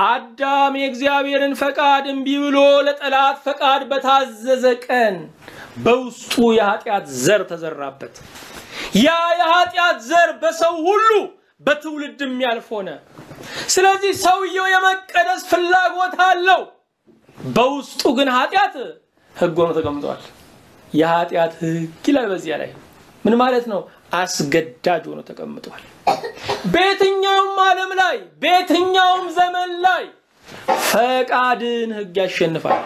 አዳም የእግዚአብሔርን ፈቃድ እምቢ ብሎ ለጠላት ፈቃድ በታዘዘ ቀን በውስጡ የኃጢአት ዘር ተዘራበት። ያ የኃጢአት ዘር በሰው ሁሉ በትውልድ የሚያልፍ ሆነ። ስለዚህ ሰውየው የመቀደስ ፍላጎት አለው። በውስጡ ግን ኃጢአት ሕግ ሆኖ ተቀምጧል። የኃጢአት ሕግ ይላል በዚያ ላይ ምን ማለት ነው? አስገዳጅ ሆኖ ተቀምጧል። በየትኛውም ዓለም ላይ በየትኛውም ዘመን ላይ ፈቃድን ሕግ ያሸንፋል።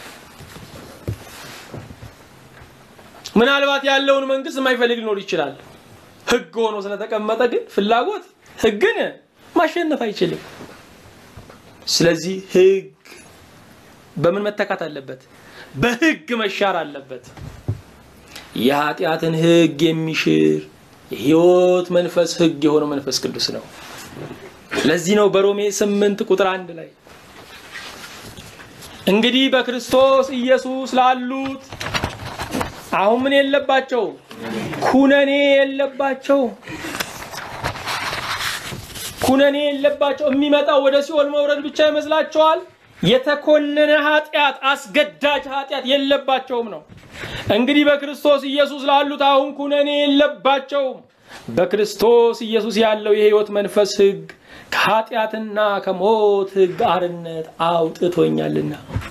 ምናልባት ያለውን መንግስት የማይፈልግ ሊኖር ይችላል። ሕግ ሆኖ ስለተቀመጠ ግን ፍላጎት ሕግን ማሸነፍ አይችልም። ስለዚህ ሕግ በምን መተካት አለበት? በሕግ መሻር አለበት። የኃጢአትን ሕግ የሚሽር የሕይወት መንፈስ ሕግ የሆነው መንፈስ ቅዱስ ነው። ለዚህ ነው በሮሜ ስምንት ቁጥር አንድ ላይ እንግዲህ በክርስቶስ ኢየሱስ ላሉት አሁን ምን የለባቸው? ኩነኔ የለባቸው። ኩነኔ የለባቸው። የሚመጣው ወደ ሲኦል መውረድ ብቻ ይመስላቸዋል። የተኮነነ ኃጢአት፣ አስገዳጅ ኃጢአት የለባቸውም ነው። እንግዲህ በክርስቶስ ኢየሱስ ላሉት አሁን ኩነኔ የለባቸውም። በክርስቶስ ኢየሱስ ያለው የሕይወት መንፈስ ሕግ ከኃጢአትና ከሞት ሕግ አርነት አውጥቶኛልና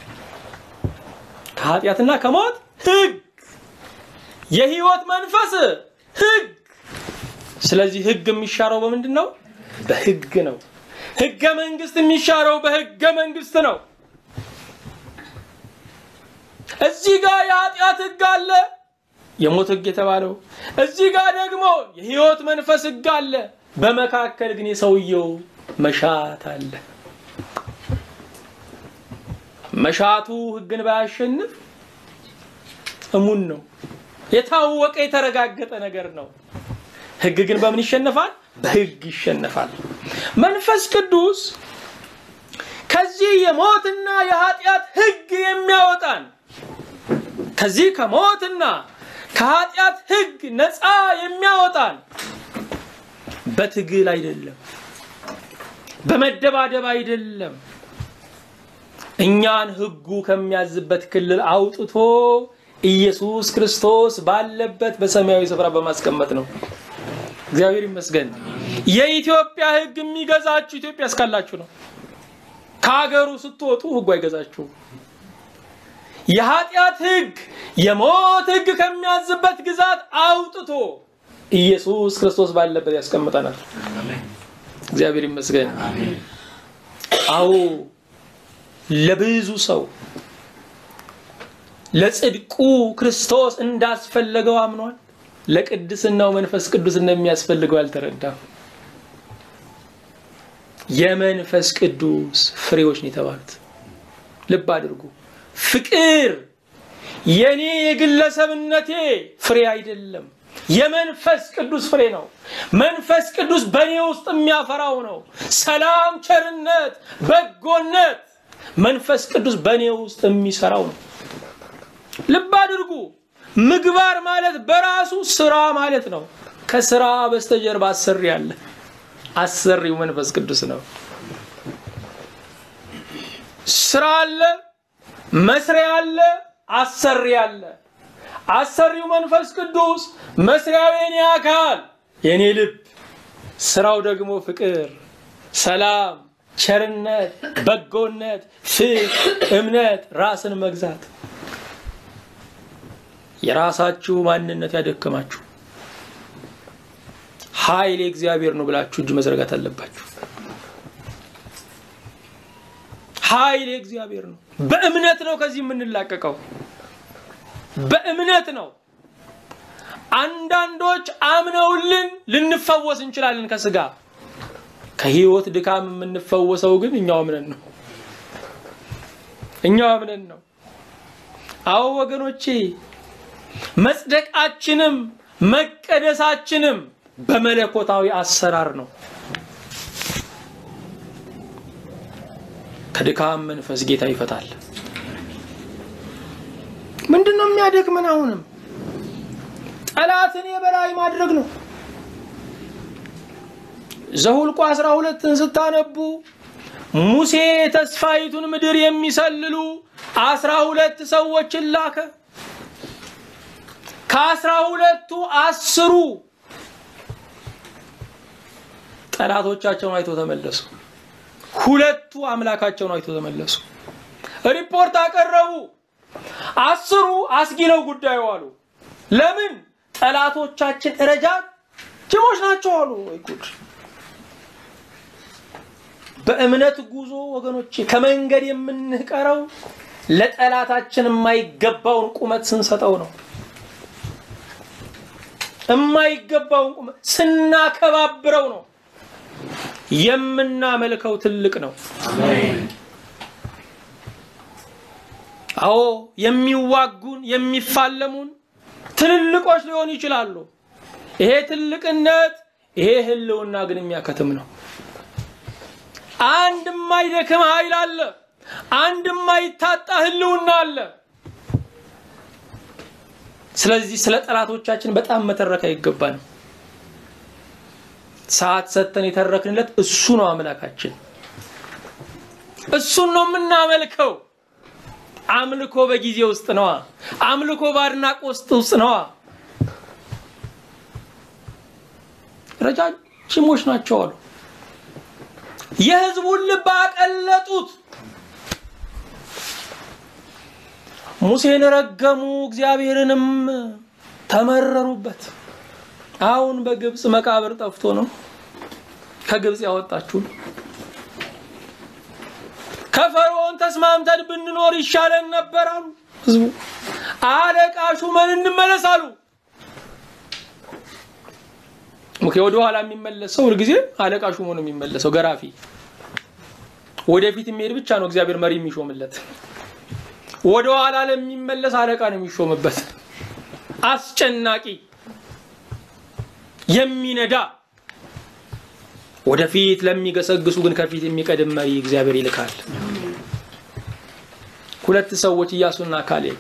ከኃጢአትና ከሞት ሕግ የሕይወት መንፈስ ሕግ። ስለዚህ ሕግ የሚሻረው በምንድን ነው? በሕግ ነው። ሕገ መንግስት የሚሻረው በሕገ መንግስት ነው። እዚህ ጋር የኃጢአት ሕግ አለ፣ የሞት ሕግ የተባለው እዚህ ጋር ደግሞ የሕይወት መንፈስ ሕግ አለ። በመካከል ግን የሰውየው መሻት አለ። መሻቱ ሕግን ባያሸንፍ እሙን ነው። የታወቀ የተረጋገጠ ነገር ነው። ሕግ ግን በምን ይሸነፋል? በሕግ ይሸነፋል። መንፈስ ቅዱስ ከዚህ የሞትና የኃጢአት ሕግ የሚያወጣን ከዚህ ከሞትና ከኃጢአት ሕግ ነፃ የሚያወጣን በትግል አይደለም፣ በመደባደብ አይደለም። እኛን ሕጉ ከሚያዝበት ክልል አውጥቶ ኢየሱስ ክርስቶስ ባለበት በሰማያዊ ስፍራ በማስቀመጥ ነው። እግዚአብሔር ይመስገን። የኢትዮጵያ ሕግ የሚገዛችሁ ኢትዮጵያ እስካላችሁ ነው። ከሀገሩ ስትወጡ ሕጉ አይገዛችሁም። የኃጢአት ሕግ የሞት ሕግ ከሚያዝበት ግዛት አውጥቶ ኢየሱስ ክርስቶስ ባለበት ያስቀምጠናል። እግዚአብሔር ይመስገን። አዎ ለብዙ ሰው ለጽድቁ ክርስቶስ እንዳስፈለገው አምኗል። ለቅድስናው መንፈስ ቅዱስ እንደሚያስፈልገው አልተረዳም። የመንፈስ ቅዱስ ፍሬዎች ነው የተባሉት። ልብ አድርጉ። ፍቅር የኔ የግለሰብነቴ ፍሬ አይደለም፣ የመንፈስ ቅዱስ ፍሬ ነው። መንፈስ ቅዱስ በእኔ ውስጥ የሚያፈራው ነው። ሰላም፣ ቸርነት፣ በጎነት መንፈስ ቅዱስ በእኔ ውስጥ የሚሰራው ነው። ልብ አድርጉ። ምግባር ማለት በራሱ ስራ ማለት ነው። ከስራ በስተጀርባ አሰሪ አለ። አሰሪው መንፈስ ቅዱስ ነው። ስራ አለ፣ መስሪያ አለ፣ አሰሪ አለ። አሰሪው መንፈስ ቅዱስ፣ መስሪያው የኔ አካል የኔ ልብ፣ ስራው ደግሞ ፍቅር፣ ሰላም፣ ቸርነት፣ በጎነት፣ ፍቅር፣ እምነት፣ ራስን መግዛት የራሳችሁ ማንነት ያደከማችሁ ኃይል የእግዚአብሔር ነው ብላችሁ እጅ መዘርጋት አለባችሁ። ኃይል የእግዚአብሔር ነው። በእምነት ነው ከዚህ የምንላቀቀው፣ በእምነት ነው። አንዳንዶች አምነውልን ልንፈወስ እንችላለን ከስጋ ከህይወት ድካም የምንፈወሰው ግን እኛው አምነን ነው። እኛው አምነን ነው። አዎ ወገኖቼ መጽደቃችንም መቀደሳችንም በመለኮታዊ አሰራር ነው። ከድካም መንፈስ ጌታ ይፈታል። ምንድን ነው የሚያደክመን? አሁንም ጠላትን የበላይ ማድረግ ነው። ዘሁልቁ አስራ ሁለትን ስታነቡ ሙሴ ተስፋይቱን ምድር የሚሰልሉ አስራ ሁለት ሰዎችን ላከ። ከአስራ ሁለቱ አስሩ ጠላቶቻቸውን አይቶ ተመለሱ። ሁለቱ አምላካቸውን አይቶ ተመለሱ። ሪፖርት አቀረቡ። አስሩ አስጊ ነው ጉዳዩ አሉ። ለምን? ጠላቶቻችን ረጃጅሞች ናቸው አሉ። ወይ ጉድ! በእምነት ጉዞ ወገኖቼ ከመንገድ የምንቀረው ለጠላታችን የማይገባውን ቁመት ስንሰጠው ነው። የማይገባውን ቁመት ስናከባብረው ነው። የምናመልከው ትልቅ ነው። አዎ የሚዋጉን የሚፋለሙን ትልልቆች ሊሆኑ ይችላሉ። ይሄ ትልቅነት ይሄ ህልውና ግን የሚያከትም ነው። አንድ የማይደክም ኃይል አለ። አንድ የማይታጣ ህልውና አለ። ስለዚህ ስለ ጠላቶቻችን በጣም መተረክ አይገባንም። ሰዓት ሰጥተን የተረክንለት እሱ ነው አምላካችን። እሱን ነው የምናመልከው። አምልኮ በጊዜ ውስጥ ነዋ። አምልኮ በአድናቆት ውስጥ ነዋ። ረጃጅሞች ናቸው አሉ። የህዝቡን ልብ አቀለጡት። ሙሴን ረገሙ፣ እግዚአብሔርንም ተመረሩበት። አሁን በግብፅ መቃብር ጠፍቶ ነው ከግብፅ ያወጣችሁን። ከፈርዖን ተስማምተን ብንኖር ይሻለን ነበር አሉ ህዝቡ። አለቃ ሹመን እንመለስ አሉ። ኦኬ፣ ወደ ኋላ የሚመለስ ሰው ሁልጊዜ አለቃ ሹሞ ነው የሚመለሰው፣ ገራፊ። ወደፊት የሚሄድ ብቻ ነው እግዚአብሔር መሪ የሚሾምለት። ወደ ኋላ ለሚመለስ አለቃ ነው የሚሾምበት። አስጨናቂ የሚነዳ ወደፊት ለሚገሰግሱ ግን ከፊት የሚቀድም መሪ እግዚአብሔር ይልካል። ሁለት ሰዎች ኢያሱና ካሌብ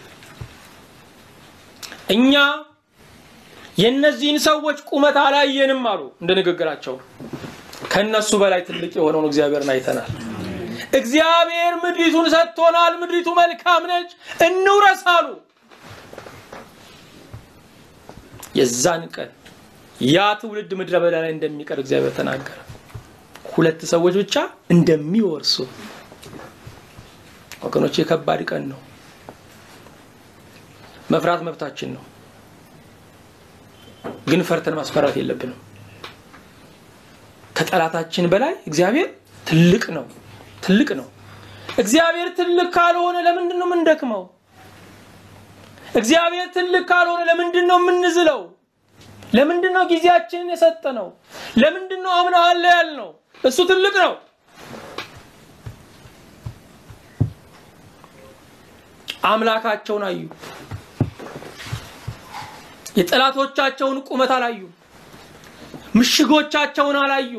እኛ የእነዚህን ሰዎች ቁመት አላየንም አሉ። እንደ ንግግራቸው ከነሱ በላይ ትልቅ የሆነውን እግዚአብሔርን አይተናል። እግዚአብሔር ምድሪቱን ሰጥቶናል፣ ምድሪቱ መልካም ነች፣ እንውረስ አሉ። የዛን ቀን ያ ትውልድ ምድረ በዳ ላይ እንደሚቀር እግዚአብሔር ተናገረ። ሁለት ሰዎች ብቻ እንደሚወርሱ ወገኖች፣ የከባድ ቀን ነው። መፍራት መብታችን ነው፣ ግን ፈርተን ማስፈራት የለብንም። ከጠላታችን በላይ እግዚአብሔር ትልቅ ነው፣ ትልቅ ነው። እግዚአብሔር ትልቅ ካልሆነ ለምንድን ነው የምንደክመው? እግዚአብሔር ትልቅ ካልሆነ ለምንድን ነው የምንዝለው? ለምንድን ነው ጊዜያችንን የሰጠነው? ለምንድን ነው አምናለሁ ያልነው? እሱ ትልቅ ነው። አምላካቸውን አዩ። የጠላቶቻቸውን ቁመት አላዩ። ምሽጎቻቸውን አላዩ።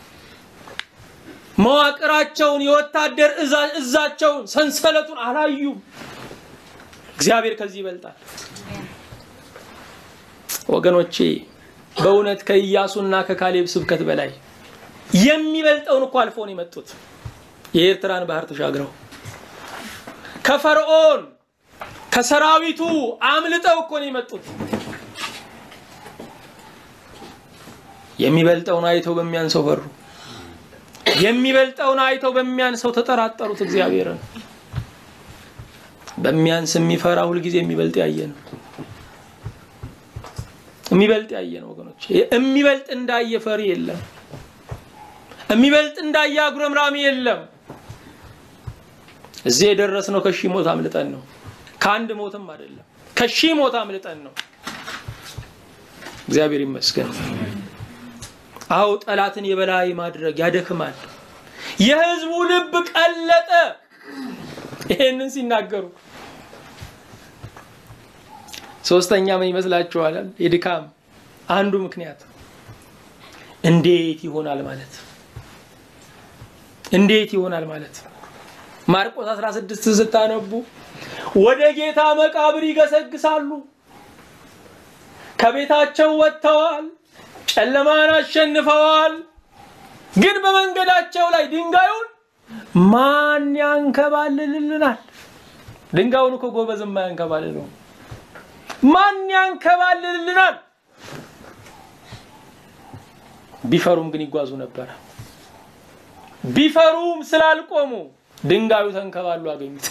መዋቅራቸውን፣ የወታደር እዛቸውን፣ ሰንሰለቱን አላዩም። እግዚአብሔር ከዚህ ይበልጣል። ወገኖቼ በእውነት ከኢያሱና ከካሌብ ስብከት በላይ የሚበልጠውን እኮ አልፎ ነው የመጡት። የኤርትራን ባህር ተሻግረው ከፈርዖን ከሰራዊቱ አምልጠው እኮ ነው የመጡት። የሚበልጠውን አይተው በሚያንሰው ፈሩ። የሚበልጠውን አይተው በሚያንሰው ተጠራጠሩት እግዚአብሔርን። በሚያንስ የሚፈራ ሁልጊዜ የሚበልጥ ያየ ነው። የሚበልጥ ያየ ነው ወገኖች። የሚበልጥ እንዳየ ፈሪ የለም። የሚበልጥ እንዳየ አጉረምራሚ የለም። እዚህ የደረስነው ከሺህ ሞት አምልጠን ነው። ከአንድ ሞትም አይደለም፣ ከሺህ ሞት አምልጠን ነው። እግዚአብሔር ይመስገን። አው ጠላትን የበላይ ማድረግ ያደክማል። የህዝቡ ልብ ቀለጠ። ይሄንን ሲናገሩ ሶስተኛ ምን ይመስላችኋል? የድካም አንዱ ምክንያት እንዴት ይሆናል ማለት እንዴት ይሆናል ማለት ማርቆስ 16 ስታነቡ ወደ ጌታ መቃብር ይገሰግሳሉ። ከቤታቸው ወጥተዋል፣ ጨለማን አሸንፈዋል። ግን በመንገዳቸው ላይ ድንጋዩን ማን ያንከባልልልናል? ድንጋዩን እኮ ጎበዝ የማያንከባልለው ማን ያንከባልልልናል? ቢፈሩም ግን ይጓዙ ነበረ። ቢፈሩም ስላልቆሙ ድንጋዩ ተንከባሉ አገኙት።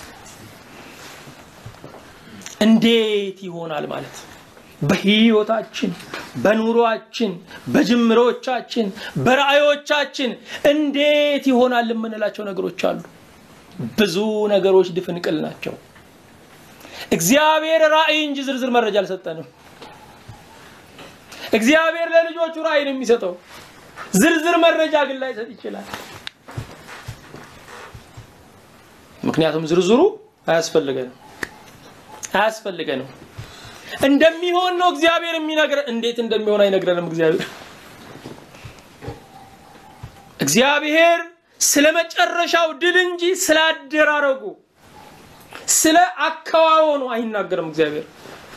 እንዴት ይሆናል ማለት በህይወታችን፣ በኑሯችን፣ በጅምሮቻችን፣ በራእዮቻችን እንዴት ይሆናል የምንላቸው ነገሮች አሉ። ብዙ ነገሮች ድፍንቅል ናቸው። እግዚአብሔር ራእይ እንጂ ዝርዝር መረጃ አልሰጠንም። እግዚአብሔር ለልጆቹ ራእይ ነው የሚሰጠው። ዝርዝር መረጃ ግን ላይሰጥ ይችላል። ምክንያቱም ዝርዝሩ አያስፈልገንም አያስፈልገንም። እንደሚሆን ነው እግዚአብሔር የሚነግረን። እንዴት እንደሚሆን አይነግረንም እግዚአብሔር እግዚአብሔር ስለ መጨረሻው ድል እንጂ ስለ አደራረጉ ስለ አከዋወኑ አይናገርም። እግዚአብሔር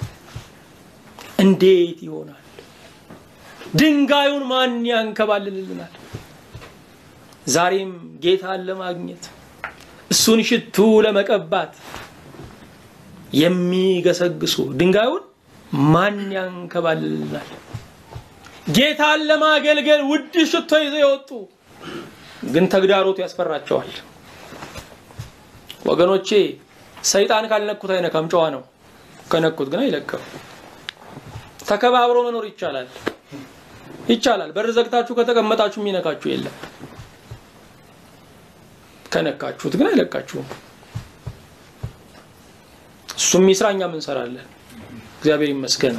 እንዴት ይሆናል? ድንጋዩን ማን ያንከባልልልናል? ዛሬም ጌታን ለማግኘት እሱን ሽቱ ለመቀባት የሚገሰግሱ ድንጋዩን ማን ያንከባልልናል? ጌታን ለማገልገል ውድ ሽቶ ይዘው የወጡ ግን ተግዳሮቱ ያስፈራቸዋል። ወገኖቼ ሰይጣን ካልነኩት አይነካም፣ ጨዋ ነው። ከነኩት ግን አይለቅም። ተከባብሮ መኖር ይቻላል ይቻላል። በር ዘግታችሁ ከተቀመጣችሁ የሚነካችሁ የለም። ከነካችሁት ግን አይለቃችሁም። እሱም ይስራ፣ እኛም እንሰራለን። እግዚአብሔር ይመስገን።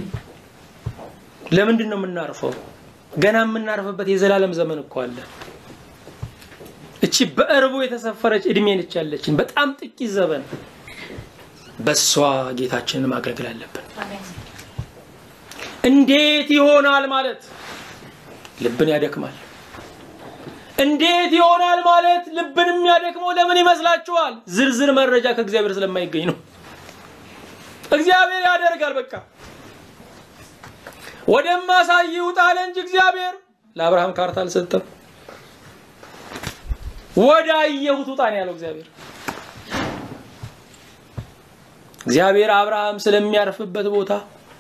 ለምንድን ነው የምናርፈው? ገና የምናርፍበት የዘላለም ዘመን እኮ አለ። እቺ በእርቡ የተሰፈረች እድሜ ነች ያለችን፣ በጣም ጥቂት ዘመን። በሷ ጌታችንን ማገልገል አለብን። እንዴት ይሆናል ማለት ልብን ያደክማል። እንዴት ይሆናል ማለት ልብን የሚያደክመው ለምን ይመስላችኋል? ዝርዝር መረጃ ከእግዚአብሔር ስለማይገኝ ነው። እግዚአብሔር ያደርጋል። በቃ ወደማሳይ ውጣ አለ እንጂ እግዚአብሔር ለአብርሃም ካርታ አልሰጠም። ወደ አየሁት ውጣ ነው ያለው እግዚአብሔር። እግዚአብሔር አብርሃም ስለሚያርፍበት ቦታ፣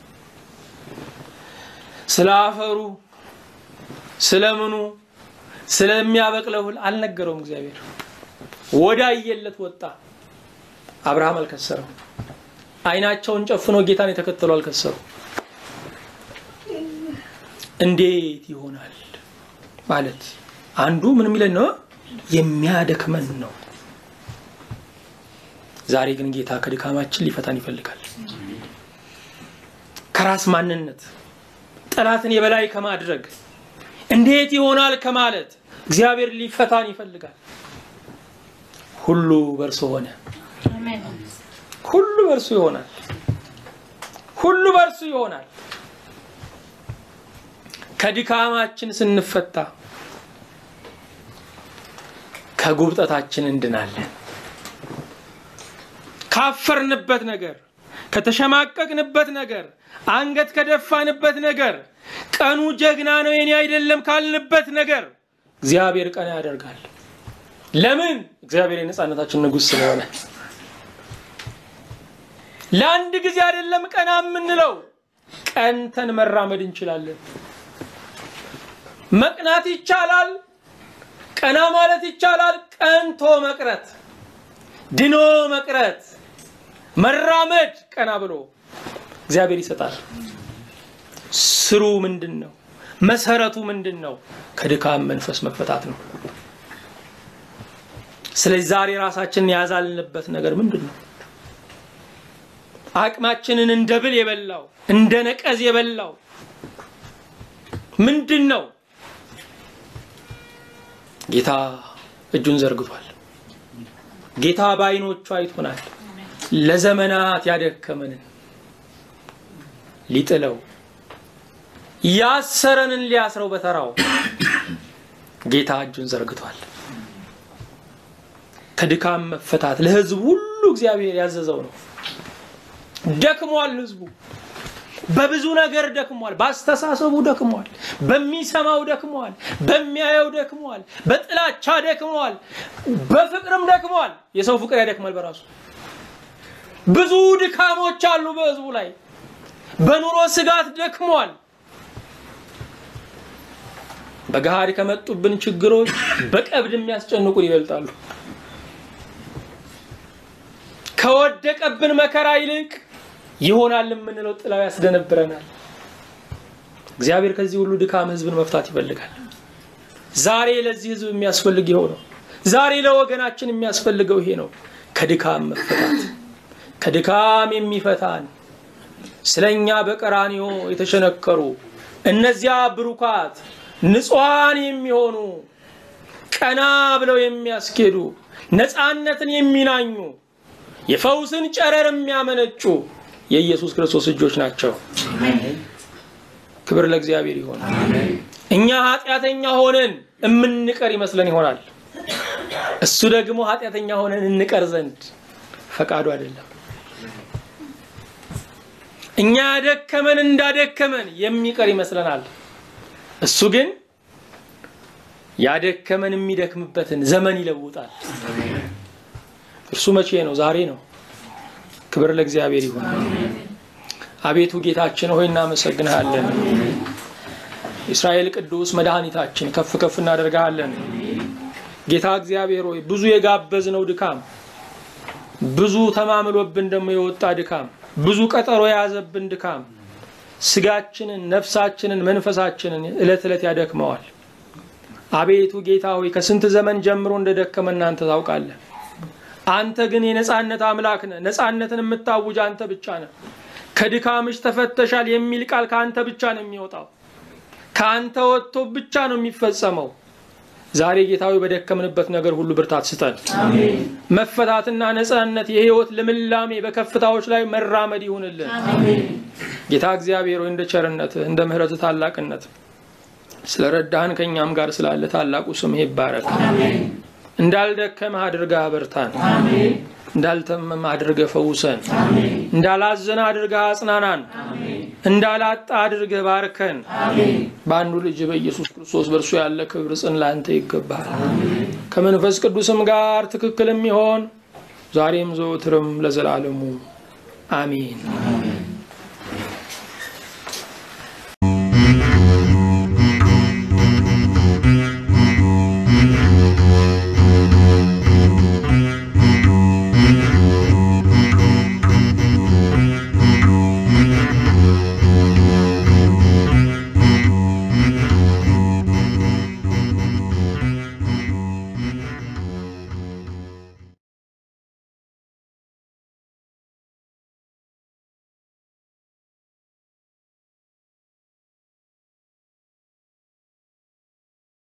ስለ አፈሩ፣ ስለምኑ፣ ስለሚያበቅለው እህል አልነገረውም። እግዚአብሔር ወደ አየለት ወጣ። አብርሃም አልከሰረም። አይናቸውን ጨፍኖ ጌታን የተከተሉ አልከሰሩ። እንዴት ይሆናል ማለት አንዱ ምን የሚለን ነው የሚያደክመን ነው። ዛሬ ግን ጌታ ከድካማችን ሊፈታን ይፈልጋል። ከራስ ማንነት ጠላትን የበላይ ከማድረግ እንዴት ይሆናል ከማለት እግዚአብሔር ሊፈታን ይፈልጋል። ሁሉ በእርሱ ሆነ። ሁሉ በእርሱ ይሆናል። ሁሉ በእርሱ ይሆናል። ከድካማችን ስንፈታ ከጉብጠታችን እንድናለን። ካፈርንበት ነገር፣ ከተሸማቀቅንበት ነገር፣ አንገት ከደፋንበት ነገር፣ ቀኑ ጀግና ነው የኔ አይደለም ካልንበት ነገር እግዚአብሔር ቀና ያደርጋል። ለምን? እግዚአብሔር የነፃነታችን ንጉሥ ስለሆነ። ለአንድ ጊዜ አይደለም ቀና የምንለው፣ ቀንተን መራመድ እንችላለን። መቅናት ይቻላል። ቀና ማለት ይቻላል። ቀንቶ መቅረት፣ ድኖ መቅረት፣ መራመድ ቀና ብሎ እግዚአብሔር ይሰጣል። ስሩ ምንድን ነው? መሰረቱ ምንድን ነው? ከድካም መንፈስ መፈታት ነው። ስለዚህ ዛሬ ራሳችንን ያዛልንበት ነገር ምንድን ነው? አቅማችንን እንደ ብል የበላው እንደ ነቀዝ የበላው ምንድን ነው? ጌታ እጁን ዘርግቷል። ጌታ በዓይኖቹ አይቶናል። ለዘመናት ያደከመንን ሊጥለው ያሰረንን ሊያስረው በተራው ጌታ እጁን ዘርግቷል። ከድካም መፈታት ለሕዝቡ ሁሉ እግዚአብሔር ያዘዘው ነው። ደክሟል። ሕዝቡ በብዙ ነገር ደክሟል። በአስተሳሰቡ ደክሟል። በሚሰማው ደክሟል። በሚያየው ደክሟል። በጥላቻ ደክሟል። በፍቅርም ደክሟል። የሰው ፍቅር ያደክማል በራሱ ብዙ ድካሞች አሉ በሕዝቡ ላይ በኑሮ ስጋት ደክሟል። በገሃድ ከመጡብን ችግሮች በቀብድ የሚያስጨንቁን ይበልጣሉ። ከወደቀብን መከራ ይልቅ ይሆናል የምንለው ጥላው ያስደነብረናል። እግዚአብሔር ከዚህ ሁሉ ድካም ህዝብን መፍታት ይፈልጋል። ዛሬ ለዚህ ህዝብ የሚያስፈልግ ይኸው ነው። ዛሬ ለወገናችን የሚያስፈልገው ይሄ ነው። ከድካም መፈታት፣ ከድካም የሚፈታን ስለኛ በቀራንዮ የተሸነከሩ እነዚያ ብሩካት ንጹሐን የሚሆኑ ቀና ብለው የሚያስኬዱ ነፃነትን የሚናኙ የፈውስን ጨረር የሚያመነጩ የኢየሱስ ክርስቶስ እጆች ናቸው። ክብር ለእግዚአብሔር ይሆን። እኛ ኃጢአተኛ ሆነን የምንቀር ይመስለን ይሆናል። እሱ ደግሞ ኃጢአተኛ ሆነን እንቀር ዘንድ ፈቃዱ አይደለም። እኛ ያደከመን እንዳደከመን የሚቀር ይመስለናል። እሱ ግን ያደከመን የሚደክምበትን ዘመን ይለውጣል። እርሱ መቼ ነው? ዛሬ ነው። ክብር ለእግዚአብሔር ይሁን። አቤቱ ጌታችን ሆይ እናመሰግንሃለን። እስራኤል ቅዱስ መድኃኒታችን ከፍ ከፍ እናደርግሃለን። ጌታ እግዚአብሔር ሆይ ብዙ የጋበዝነው ድካም፣ ብዙ ተማምሎብን ደግሞ የወጣ ድካም፣ ብዙ ቀጠሮ የያዘብን ድካም ስጋችንን፣ ነፍሳችንን፣ መንፈሳችንን ዕለት ዕለት ያደክመዋል። አቤቱ ጌታ ሆይ ከስንት ዘመን ጀምሮ እንደደከመ እናንተ ታውቃለህ። አንተ ግን የነፃነት አምላክ ነህ። ነፃነትን የምታውጅ አንተ ብቻ ነህ። ከድካምሽ ተፈተሻል የሚል ቃል ከአንተ ብቻ ነው የሚወጣው። ከአንተ ወጥቶ ብቻ ነው የሚፈጸመው። ዛሬ ጌታዊ በደከምንበት ነገር ሁሉ ብርታት ስጠን። መፈታትና ነፃነት፣ የህይወት ልምላሜ በከፍታዎች ላይ መራመድ ይሁንልን። ጌታ እግዚአብሔር ሆይ እንደ ቸርነትህ እንደ ምሕረትህ ታላቅነት ስለ ረዳህን ከእኛም ጋር ስላለ ታላቁ ስምህ ይባረክ። እንዳልደከመህ አድርገህ አበርታን። እንዳልተመመህ አድርገህ ፈውሰን። እንዳላዘነ አድርገህ አጽናናን። እንዳላጣ አድርገህ ባርከን። በአንዱ ልጅ በኢየሱስ ክርስቶስ በእርሱ ያለ ክብር ጽን ለአንተ ይገባሃል። ከመንፈስ ቅዱስም ጋር ትክክል የሚሆን ዛሬም ዘወትርም ለዘላለሙ አሜን።